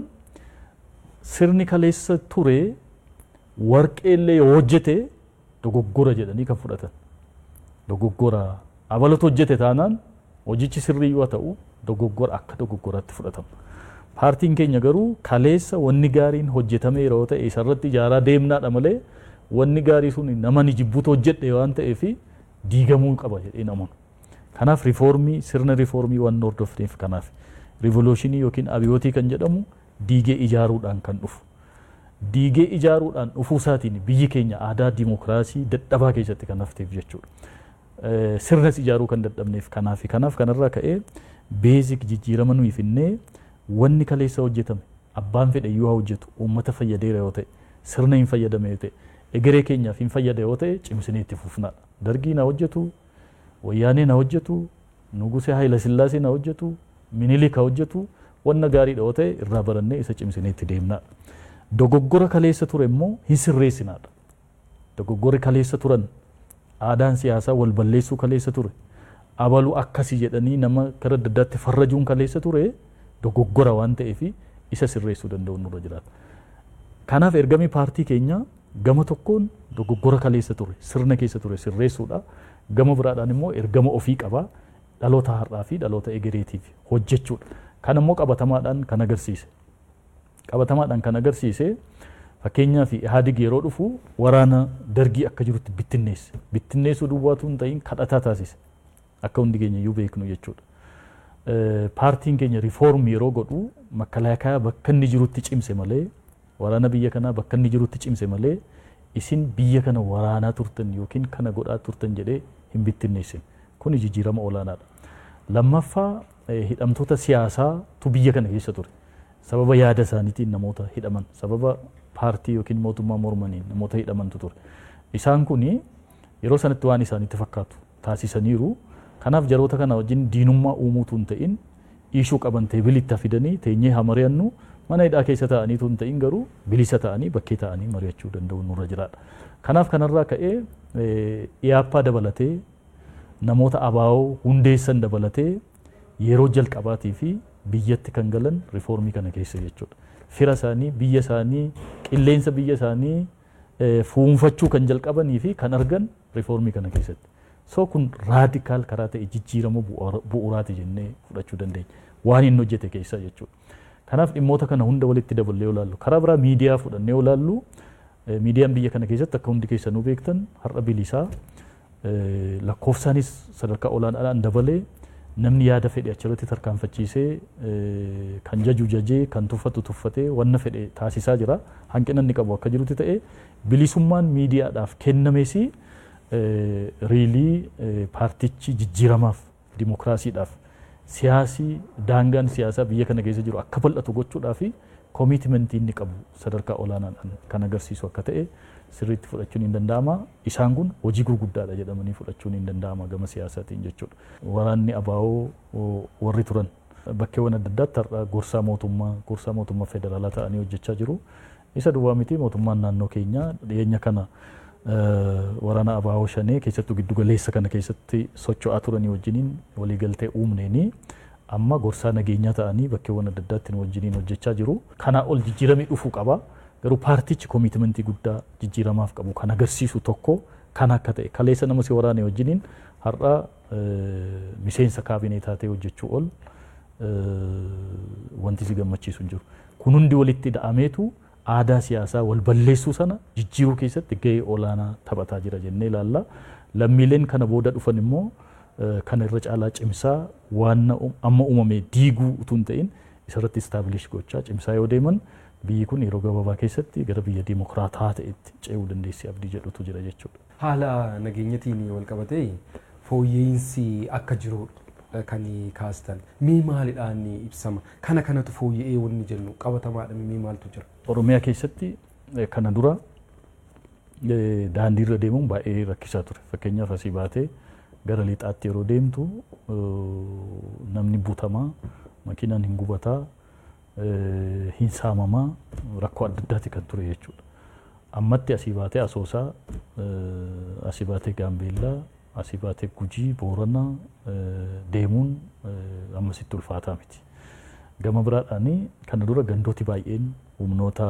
sirni kaleessa ture warqeellee yoo hojjete dogoggora jedhanii kan fudhatan. Dogoggora abalatu hojjete taanaan hojichi sirrii yoo ta'u dogoggora akka dogoggoraatti fudhatama. Paartiin keenya garuu kaleessa wanni gaariin hojjetame yeroo ta'e isarratti ijaaraa deemnaadha malee wanni gaarii sun nama ni jibbuutu hojjedhe waan ta'eef diigamuu qaba jedhee namanu. Kanaaf rifoormii sirna rifoormii waan hordofneef kanaaf rivoluushinii yookiin abiyootii kan jedhamu diigee ijaaruudhaan kan dhufu. Diigee ijaaruudhaan dhufuu isaatiin biyyi keenya aadaa dimokiraasii dadhabaa keessatti kan hafteef jechuudha. Sirnas ijaaruu kan dadhabneef kanaaf kanaaf kanarraa ka'ee beezik jijjiirama nuyi finnee wanni kaleessa hojjetame abbaan fedhe yoo hojjetu uummata fayyadeera yoo ta'e sirna hin fayyadame yoo ta'e egeree keenyaaf hin fayyada yoo ta'e cimsinee itti fufnaadha. Dargii na hojjetu, wayyaanee na hojjetu, nugusee Haayila Sillaasee na hojjetu, Minilik hojjetu wanna gaariidha yoo ta'e irraa barannee isa cimsinee itti deemnaadha. Dogoggora kaleessa ture immoo hin sirreessinaadha. Dogoggorri kaleessa turan aadaan siyaasaa wal balleessuu kaleessa ture. Abaluu akkasii jedhanii nama gara adda addaatti farrajuun kaleessa ture dogoggora waan ta'eef isa sirreessuu danda'u nurra jiraata. Kanaaf ergamii paartii keenyaa gama tokkoon dogoggora kaleessa ture sirna keessa ture sirreessuudha. Gama biraadhaan immoo ergama ofii qabaa dhaloota har'aa fi dhaloota egereetiif hojjechuudha. Kan immoo qabatamaadhaan kan agarsiise. Qabatamaadhaan kan agarsiise fakkeenyaaf Ihaadig yeroo dhufu waraana dargii akka jirutti bittinneesse. Bittinneessuu duwwaatu hin ta'in kadhataa taasise. Akka hundi keenya iyyuu beeknu jechuudha. Paartiin keenya rifoormii yeroo godhu makalaakaa bakka inni jirutti cimse malee waraana biyya kanaa bakka inni jirutti cimse malee isin biyya kana waraanaa turtan yookiin kana godhaa turtan jedhee hin bittinneessin. Kuni jijjiirama olaanaadha. Lammaffaa hidhamtoota siyaasaatu biyya kana keessa ture. Sababa yaada isaaniitiin namoota hidhaman, sababa paartii yookiin mootummaa mormaniin namoota hidhamantu ture. Isaan kun yeroo sanatti waan isaanitti fakkaatu taasisaniiru. Kanaaf jaroota kana wajjin diinummaa uumuutu hin ta'in iishuu qaban teebilitti fidanii teenyee haa mari'annu mana hidhaa keessa taa'aniitu hin ta'in garuu bilisa ta'anii bakkee taa'anii mari'achuu danda'u nurra jiraadha. Kanaaf kanarraa ka'ee iyaappaa dabalatee namoota abaa'oo hundeessan dabalatee yeroo jalqabaatii fi biyyatti kan galan rifoormii kana keessa jechuudha. Fira isaanii, biyya isaanii, qilleensa biyya isaanii fuunfachuu kan jalqabanii fi kan argan rifoormii kana keessatti. So kun raadikaal karaa ta'e jijjiirama bu'uuraati jennee fudhachuu dandeenya. Waan inni hojjete keessa jechuudha. Kanaaf dhimmoota kana hunda walitti daballee olaallu. Karaa biraa miidiyaa fudhannee olaallu miidiyaan biyya kana keessatti akka hundi keessanuu beektan har'a bilisaa lakkoofsaanis sadarkaa olaanaadhaan dabalee namni yaada fedhe achirratti tarkaanfachiisee kan jaju jajee kan tuffatu tuffatee wanna fedhe taasisaa jira. Hanqina inni qabu akka jirutti ta'e bilisummaan miidiyaadhaaf kennames riilii paartichi jijjiiramaaf dimokiraasiidhaaf siyaasii daangaan siyaasaa biyya kana keessa jiru akka bal'atu gochuudhaaf koomiitimentii inni qabu sadarkaa olaanaadhaan kan agarsiisu akka ta'e sirriitti fudhachuun hin danda'ama. Isaan kun hojii gurguddaadha jedhamanii fudhachuun hin danda'ama gama siyaasaatiin jechuudha. Waraanni abaa'oo warri turan bakkeewwan adda addaatti har'a gorsaa mootummaa gorsaa mootummaa federaalaa ta'anii hojjechaa jiru. Isa duwwaa miti mootummaan naannoo keenyaa dhiyeenya kana waraana abaa'oo shanee keessattuu giddu galeessa kana keessatti socho'aa turanii wajjiniin waliigaltee uumneeni amma gorsaa nageenyaa ta'anii bakkeewwan adda addaatti wajjiniin hojjechaa jiru. Kanaa ol jijjiiramii dhufuu qaba. Garuu paartichi koomiitimentii guddaa jijjiiramaaf qabu kan agarsiisu tokko kan akka ta'e kaleessa nama si waraane wajjiniin har'a miseensa kaabineetaa ta'e hojjechuu ol wanti si gammachiisu hin jiru. Kun hundi walitti hidhaameetu aadaa siyaasaa wal balleessuu sana jijjiiruu keessatti gahee olaanaa taphataa jira jennee ilaalla. Lammiileen kana booda dhufan immoo kana irra caalaa cimsaa waan amma uumame diiguu utuu hin ta'in isarratti istaabilish gochaa cimsaa yoo deeman biyyi kun yeroo gabaabaa keessatti gara biyya dimokiraataa ta'etti ce'uu dandeessi abdii jedhutu jira jechuudha. Haala nageenyatiin wal qabatee fooyya'insi akka jiru kan kaastan mee maalidhaan ibsama kana kanatu fooyya'ee wanni jennu qabatamaadha mee maaltu jira. Oromiyaa keessatti kana dura daandiirra deemuun baay'ee rakkisaa ture fakkeenyaaf asii baatee gara lixaatti yeroo deemtu namni butamaa makiinaan hin gubataa hin saamamaa rakkoo adda addaati kan ture jechuudha. Ammatti asii baatee asoosaa asii baatee gaambeellaa asii baatee gujii booranaa deemuun ammasitti ulfaataa miti. Gama biraadhaan kana dura gandooti baay'een humnoota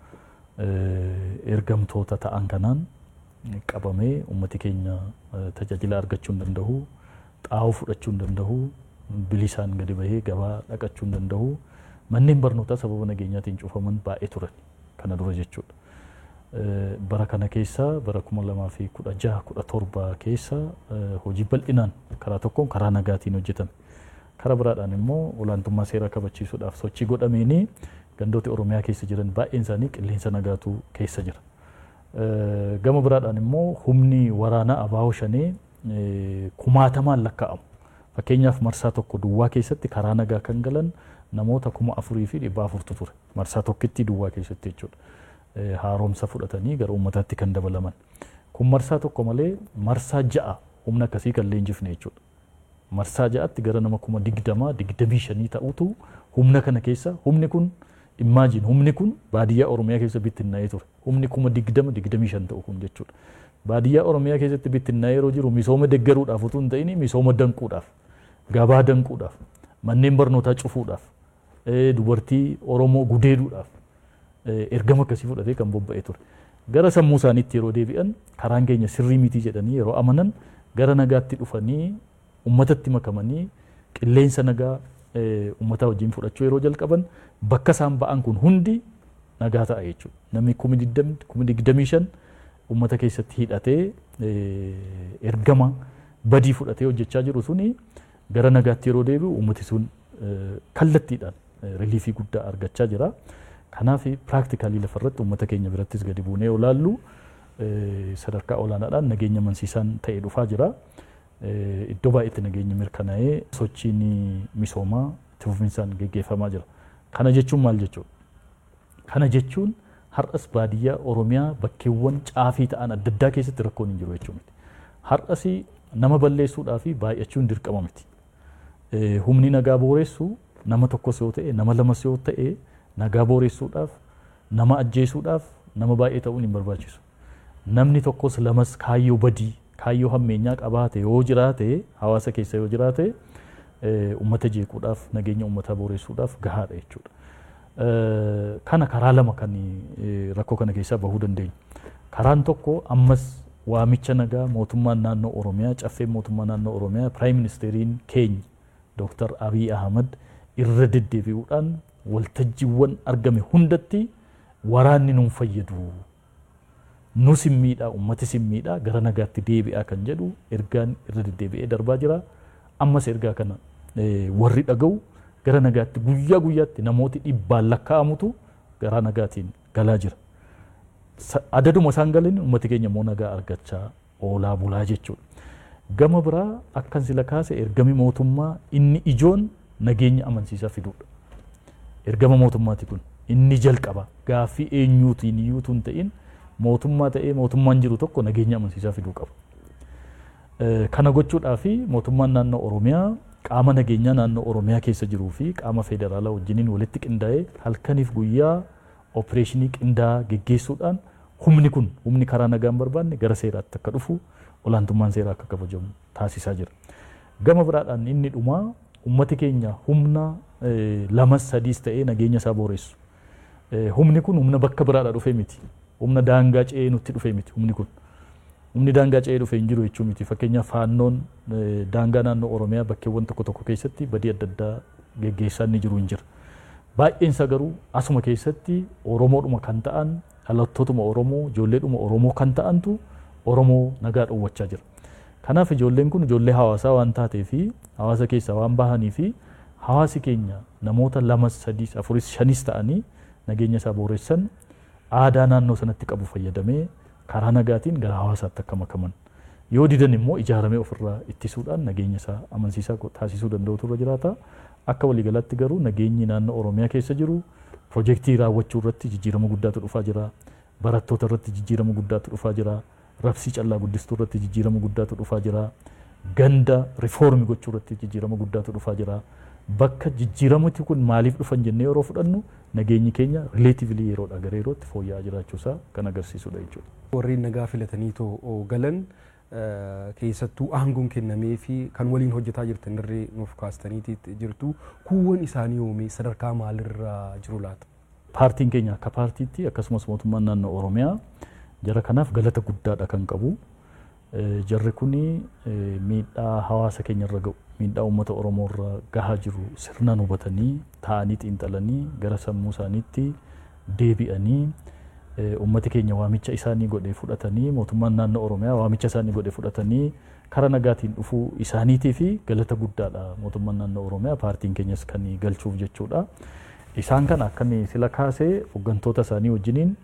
ergamtoota ta'an kanaan qabamee ummati keenya tajaajila argachuu hin danda'u xaa'oo fudhachuu hin danda'u bilisaan gadi bahee gabaa dhaqachuu hin danda'u manneen barnootaa sababa nageenyaatiin cufaman baay'ee turan kana dura jechuudha. Bara kana keessa bara kuma lamaa fi kudha jaha kudha torba keessa hojii bal'inaan karaa tokkoon karaa nagaatiin hojjetame. Karaa biraadhaan immoo olaantummaa seeraa kabachiisuudhaaf sochii godhameeni gandooti Oromiyaa keessa jiran baay'een isaanii qilleensa nagaatu keessa jira. Gama biraadhaan immoo humni waraanaa abaa'oo shanee kumaatamaan lakkaa'amu. Fakkeenyaaf marsaa tokko duwwaa keessatti karaa nagaa kan galan namoota kuma afurii fi dhibba afurtu ture. Marsaa tokkitti duwwaa keessatti jechuudha. Haaromsa fudhatanii gara uummataatti kan dabalaman. Kun marsaa tokko malee marsaa ja'a humna akkasii kan leenjifne jechuudha. Marsaa ja'atti gara nama kuma digdamaa digdamii shanii ta'utu humna kana keessa humni kun imaajin humni kun baadiyyaa Oromiyaa keessa bittinnaa'ee ture. Humni kuma digdama digdamii shan ta'u kun jechuudha. Baadiyyaa Oromiyaa keessatti bittinnaa'ee yeroo jiru misooma deggaruudhaaf utuu hin ta'in misooma danquudhaaf gabaa danquudhaaf manneen barnootaa cufuudhaaf dubartii Oromoo gudeeduudhaaf ergama akkasii fudhatee kan bobba'ee ture. Gara sammuu isaaniitti yeroo deebi'an karaan keenya sirrii mitii jedhanii yeroo amanan gara nagaatti dhufanii uummatatti makamanii qilleensa nagaa uummataa wajjin fudhachuu yeroo jalqaban bakka isaan ba'an kun hundi nagaa ta'a jechuudha. Namni kumi digdamii kumi digdamii shan uummata keessatti hidhatee ergama badii fudhatee hojjechaa jiru suni gara nagaatti yeroo deebi'u uummati sun kallattiidhaan riliifii guddaa argachaa jira. Kanaaf piraaktikaalii lafarratti uummata keenya birattis gadi buunee olaallu sadarkaa olaanaadhaan nageenya amansiisaan ta'e dhufaa jira. iddoo baay'eetti nageenyi mirkanaa'ee sochiin misoomaa itti fufinsaan geggeeffamaa jira. Kana jechuun maal jechuudha? Kana jechuun har'as baadiyyaa Oromiyaa bakkeewwan caafii ta'an adda addaa keessatti rakkoon hin jiru jechuu miti. Har'as nama balleessuudhaa fi baay'achuun dirqama miti. Humni nagaa booressu nama tokkos yoo ta'e nama lamas yoo ta'e nagaa booressuudhaaf nama ajjeesuudhaaf nama baay'ee ta'uun hin barbaachisu. Namni tokkos lamas kaayyoo badii kaayyoo hammeenyaa qabaate yoo jiraate hawaasa keessa yoo jiraate uummata jeequudhaaf nageenya uummataa booressuudhaaf gahaadha jechuudha. Kana karaa lama kan rakkoo kana keessaa bahuu dandeenya. Karaan tokko ammas waamicha nagaa mootummaan naannoo Oromiyaa caffeen mootummaa naannoo Oromiyaa piraayim ministeeriin keenya Dooktar Abiy Ahmad irra deddeebi'uudhaan waltajjiiwwan argame hundatti waraanni nuun fayyadu nus hin miidhaa uummatis hin miidhaa gara nagaatti deebi'aa kan jedhu ergaan irra deddeebi'ee darbaa jira. Ammas ergaa kana warri dhaga'u gara nagaatti guyyaa guyyaatti namooti dhibbaan lakkaa'amutu gara nagaatiin galaa jira. Adaduma isaan galanii uummati keenya immoo nagaa argachaa oolaa bulaa jechuudha. Gama biraa akkan sila kaase ergami mootummaa inni ijoon nageenya amansiisaa fiduudha. Ergama mootummaati kun inni jalqaba gaaffii eenyuutiin iyyuu hin ta'in mootummaa ta'ee mootummaan jiru tokko nageenya amansiisaa fiduu qaba. Kana gochuudhaa fi mootummaan naannoo Oromiyaa qaama nageenyaa naannoo Oromiyaa keessa jiruu fi qaama federaalaa wajjiniin walitti qindaa'ee halkaniif guyyaa opereeshinii qindaa'aa geggeessuudhaan humni kun humni karaa nagaan barbaanne gara seeraatti akka dhufu olaantummaan seeraa akka kabajamu taasisaa jira. Gama biraadhaan inni dhumaa ummati keenya humna lamas sadiis ta'ee nageenya isaa booressu. Humni kun humna bakka biraadhaa dhufee miti. Humna daangaa ce'ee nutti dhufee miti humni kun. Humni daangaa ce'ee dhufee hin jiru jechuu miti. Fakkeenyaaf faannoon daangaa naannoo Oromiyaa bakkeewwan tokko tokko keessatti badii adda addaa geggeessaa inni jiru hin jira. Baay'een isaa garuu asuma keessatti Oromoodhuma kan ta'an dhalattootuma Oromoo ijoolleedhuma Oromoo kan ta'antu Oromoo nagaa dhowwachaa jira. Kanaaf ijoolleen kun ijoollee hawaasaa waan taatee fi hawaasa keessaa waan bahanii fi hawaasi keenya namoota lamas sadiis afuris shanis ta'anii nageenya isaa booressan aadaa naannoo sanatti qabu fayyadamee karaa nagaatiin gara hawaasaatti akka makaman yoo didan immoo ijaaramee ofirraa ittisuudhaan nageenya isaa amansiisaa taasisuu danda'utu irra jiraata. Akka waliigalaatti garuu nageenyi naannoo Oromiyaa keessa jiru piroojeektii raawwachuu irratti jijjiirama guddaatu dhufaa jira. Barattoota irratti jijjiirama guddaatu dhufaa jira. Rabsii callaa guddistuu irratti jijjiirama guddaatu dhufaa jira. Ganda rifoormi gochuu irratti jijjiirama guddaatu dhufaa jira. Bakka jijjiiramati kun maaliif dhufan jennee yeroo fudhannu nageenyi keenya rileetiivili yeroodha gara yerootti fooyya'aa jiraachuusaa kan agarsiisudha jechuudha. Warreen nagaa filatanii too galan keessattuu aangoon kennamee fi kan waliin hojjetaa jirtan irree nuuf kaastaniiti jirtu kuuwwan isaanii oomee sadarkaa maalirra jiru laata? Paartiin keenya akka paartiitti akkasumas mootummaan naannoo Oromiyaa jara kanaaf galata guddaadha kan qabu. Jarri kuni miidhaa hawaasa keenya irra ga'u miidhaa uummata Oromoo irra gahaa jiru sirnaan hubatanii taa'anii xiinxalanii gara sammuu isaaniitti deebi'anii ummati keenya waamicha isaanii godhee fudhatanii mootummaan naannoo Oromiyaa waamicha isaanii godhee fudhatanii karaa nagaatiin dhufuu isaaniitii fi galata guddaadha mootummaan naannoo Oromiyaa paartiin keenyas kan galchuuf jechuudha. Isaan kana akka sila kaasee hooggantoota isaanii wajjiniin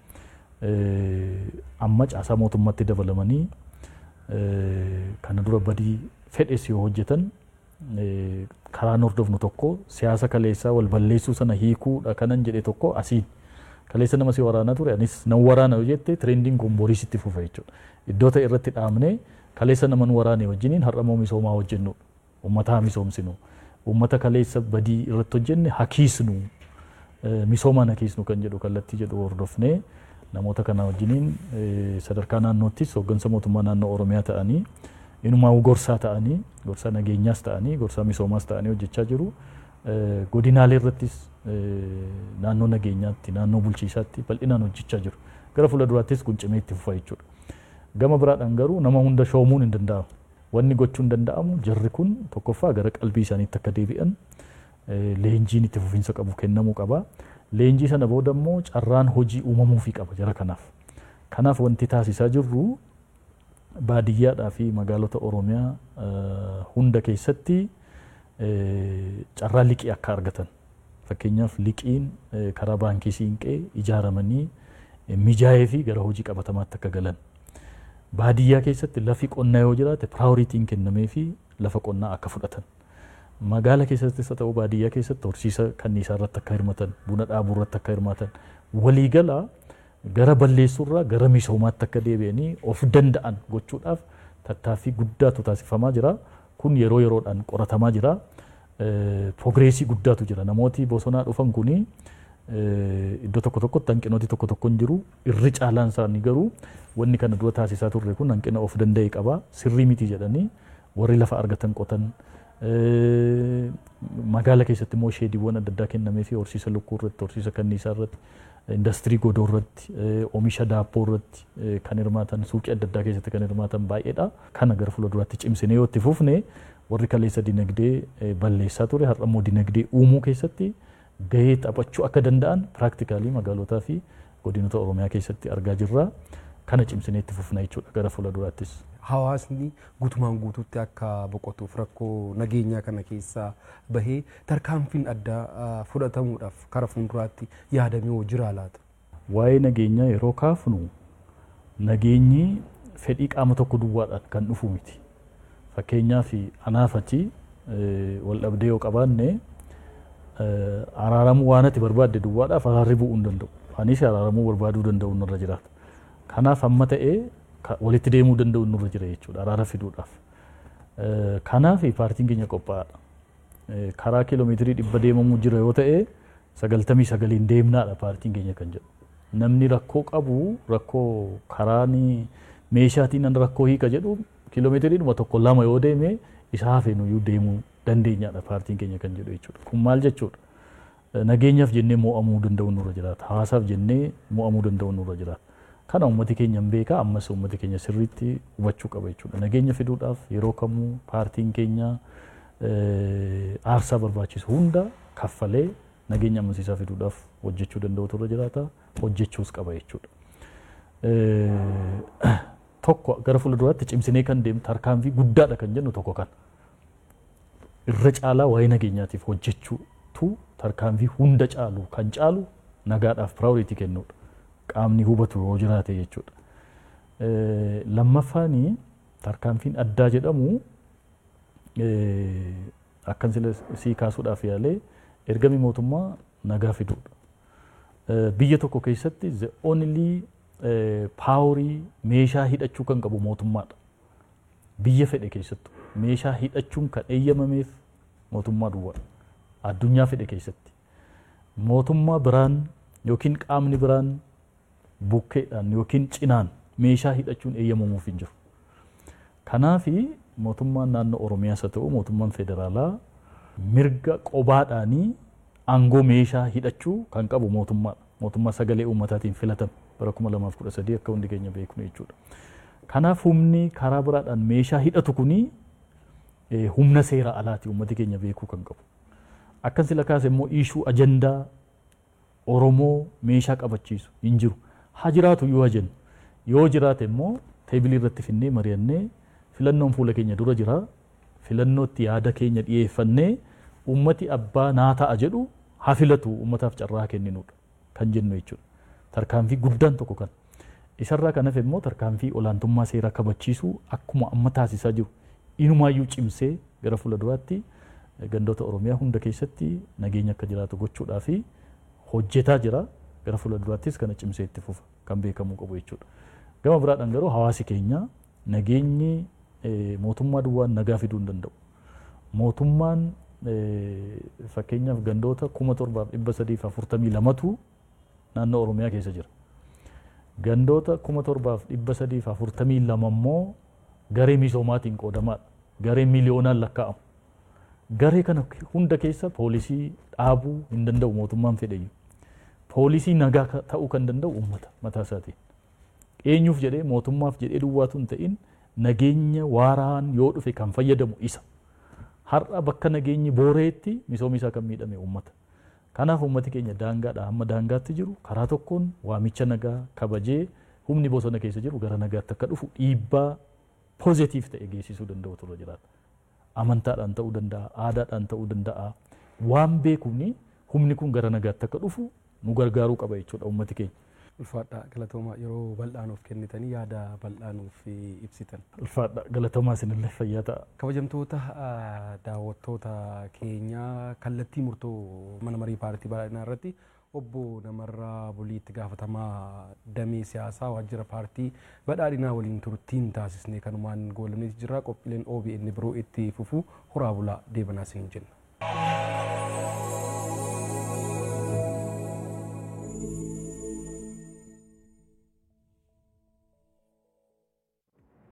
amma caasaa mootummaatti dabalamanii kana dura badii fedhes yoo hojjetan karaan hordofnu tokko siyaasa kaleessaa wal balleessuu sana hiikuudha kanan jedhe tokko asiin. kaleessa nama si waraanaa ture anis nan waraana yoo jette tirendiin kun boriis itti fufa jechuudha. Iddoo ta'e irratti dhaabne kaleessa naman waraane wajjiniin har'a misoomaa hojjennu uummataa misoomsinu uummata kaleessa badii irratti hojjenne hakiisnu misoomaan hakiisnu kan jedhu kallattii jedhu hordofne namoota kana wajjiniin sadarkaa naannoottis hooggansa mootummaa naannoo Oromiyaa ta'anii inumaa gorsaa ta'anii gorsaa nageenyaas ta'anii gorsaa misoomaas ta'anii hojjechaa jiru. godinaalee irrattis naannoo nageenyaatti naannoo bulchiisaatti bal'inaan hojjechaa jiru. Gara fuulduraattis kun cimee itti fufa jechuudha. Gama biraadhaan garuu nama hunda shoomuun hin danda'amu. Wanni gochuun danda'amu jarri kun tokkoffaa gara qalbii isaaniitti akka deebi'an leenjiin itti fufiinsa qabu kennamuu qaba. Leenjii sana booda immoo carraan hojii uumamuufii qaba jara kanaaf. Kanaaf wanti taasisaa jirru baadiyyaadhaa fi magaalota Oromiyaa hunda keessatti carraa liqii akka argatan fakkeenyaaf liqiin karaa baankii siinqee ijaaramanii mijaa'ee fi gara hojii qabatamaatti akka galan baadiyyaa keessatti lafi qonnaa yoo jiraate piraayoritiin kennamee fi lafa qonnaa akka fudhatan. Magaala keessattis haa ta'u baadiyyaa keessatti horsiisa kanniisaa irratti akka hirmatan buna dhaabuu irratti akka hirmatan waliigala gara balleessuurraa gara misoomaatti akka deebi'anii of danda'an gochuudhaaf tattaaffii guddaatu taasifamaa jira. Kun yeroo yeroodhaan qoratamaa jira. Progreesii guddaatu jira. Namooti bosonaa dhufan kuni iddoo tokko tokkotti hanqinooti tokko tokko hin jiru. Irri caalaan isaanii garuu wanni kana dura taasisaa turre kun hanqina of danda'e qaba. Sirrii miti jedhanii warri lafa argatan qotan. Magaala keessatti immoo sheediiwwan adda addaa kennamee fi horsiisa lukkuu irratti, horsiisa kanniisaa irratti, indastirii godoo irratti, oomisha daabboo irratti kan hirmaatan, suuqii adda addaa keessatti kan hirmaatan baay'eedha. Kana gara fuulduraatti cimsinee yoo itti fufne warri kaleessa dinagdee balleessaa ture har'a immoo dinagdee uumuu keessatti gahee taphachuu akka danda'an piraaktikaalii magaalotaa fi godinota Oromiyaa keessatti argaa jirra. Kana cimsinee itti fufna jechuudha gara fuulduraattis. Hawaasni guutumaan guutuutti akka boqotuuf rakkoo nageenyaa kana keessaa bahee tarkaanfiin addaa fudhatamuudhaaf kara fuulduraatti yaadamee hoo jira laata? Waa'ee nageenyaa yeroo kaafnu nageenyi fedhii qaama tokko duwwaadhaan kan dhufu miti. Fakkeenyaaf anaaf achi wal dhabdee yoo qabaanne araaramuu waan ati barbaadde duwwaadhaaf araarri bu'uu hin danda'u. Anis araaramuu barbaaduu danda'u nurra jiraata. Kanaaf amma ta'ee walitti deemuu danda'u nurra jira jechuudha araara fiduudhaaf. Kanaaf paartiin keenya qophaa'aadha. Karaa kiiloomeetirii dhibba deemamuu jira yoo ta'e sagaltamii sagaliin deemnaadha paartiin keenya kan jedhu. Namni rakkoo qabu rakkoo karaan meeshaatiin an rakkoo hiika jedhu kiiloomeetirii dhuma tokko lama yoo deeme isa hafeenuyyuu deemuu dandeenyaadha paartiin keenya kan jedhu jechuudha. Kun maal jechuudha? Nageenyaaf jennee mo'amuu danda'u nurra jiraata. Hawaasaaf jennee mo'amuu danda'u nurra jiraata. Kana uummati keenya hin beeka ammas uummati keenya sirriitti hubachuu qaba jechuudha. Nageenya fiduudhaaf yeroo kamuu paartiin keenya aarsaa barbaachisu hunda kaffalee nageenya amansiisaa fiduudhaaf hojjechuu danda'utu irra jiraata. Hojjechuus qaba jechuudha. Tokko gara fuulduraatti cimsinee kan deemu tarkaanfii guddaadha kan jennu tokko kan. Irra caalaa waa'ee nageenyaatiif hojjechuutu tarkaanfii hunda caalu kan caalu nagaadhaaf piraayoritii kennuudha. qaamni hubatu yoo jiraate jechuudha. Lammaffaan tarkaanfiin addaa jedhamu akkan sii kaasuudhaaf yaalee ergami mootummaa nagaa fiduudha. Biyya tokko keessatti the only paaworii meeshaa hidhachuu kan qabu mootummaadha. Biyya fedhe keessattu meeshaa hidhachuun kan eeyyamameef mootummaa duwwaa addunyaa fedhe keessatti. Mootummaa biraan yookiin qaamni biraan bukkeedhaan yookiin cinaan meeshaa hidhachuun eeyyamamuuf hin jiru. Kanaaf mootummaan naannoo Oromiyaas haa ta'u mootummaan federaalaa mirga qobaadhaanii aangoo meeshaa hidhachuu kan qabu mootummaadha. Mootummaa sagalee uummataatiin filatame bara kuma lamaaf kudha sadii akka hundi keenya beeknu jechuudha. Kanaaf humni karaa biraadhaan meeshaa hidhatu kuni humna seera alaati uummati keenya beekuu kan qabu. Akkan sila kaase immoo iishuu ajandaa Oromoo meeshaa qabachiisu hin jiru. haa jiraatu yoo jennu yoo jiraate immoo teebilii irratti finnee mari'annee filannoon fuula keenya dura jira filannootti yaada keenya dhiyeeffannee ummati abbaa naa ta'a jedhu haa filatu ummataaf carraa kenninudha kan jennu jechuudha. Tarkaanfii guddaan tokko kan. Isarraa kan hafe immoo tarkaanfii olaantummaa seeraa kabachiisuu akkuma amma taasisaa jiru inumaayyuu cimsee gara fuula duraatti gandoota Oromiyaa hunda keessatti nageenya akka jiraatu gochuudhaa fi hojjetaa jira. gara fuula duraattis kana cimsee itti fufa kan beekamuu qabu jechuudha. Gama biraadhaan garuu hawaasi keenya nageenyi mootummaa duwwaan nagaa fiduu hin danda'u. Mootummaan fakkeenyaaf gandoota kuma torbaaf dhibba sadiif afurtamii lamatu naannoo Oromiyaa keessa jira. Gandoota kuma torbaaf dhibba sadiif afurtamii lama immoo garee misoomaatiin qoodamaadha. Garee miliyoonaan lakkaa'amu. Garee kana hunda keessa poolisii dhaabuu hin danda'u mootummaan fedhayyuu. poolisii nagaa ta'uu kan danda'u uummata mataa isaatiin. Eenyuuf jedhee mootummaaf jedhee duwwaatu hin ta'in nageenya waaraan yoo dhufe kan fayyadamu isa. Har'a bakka nageenyi booreetti misoomni isaa kan miidhame uummata. Kanaaf uummati keenya daangaadha hamma daangaatti jiru karaa tokkoon waamicha nagaa kabajee humni bosona keessa jiru gara nagaatti akka dhufu dhiibbaa poozitiif ta'e geessisuu danda'u turre jiraata. Amantaadhaan ta'uu danda'a, aadaadhaan ta'uu danda'a. Waan beekuuni humni kun gara nagaatti akka dhufu nu gargaaruu qaba jechuudha uummati keenya. Ulfaadha galatooma yeroo bal'aa nuuf kennitanii yaada bal'aa nuuf ibsitan. Ulfaadha galatoomaa isinillee fayyaa ta'a. Kabajamtoota daawwattoota keenyaa kallattii murtoo mana marii paartii badhaadhinaa irratti obbo Namarraa Buliitti gaafatamaa damee siyaasaa waajjira paartii badhaadhinaa waliin turtiin taasisnee kanumaan goolabneeti jira qophiileen OBN biroo itti fufuu horaa bulaa deebanaa siin jenna.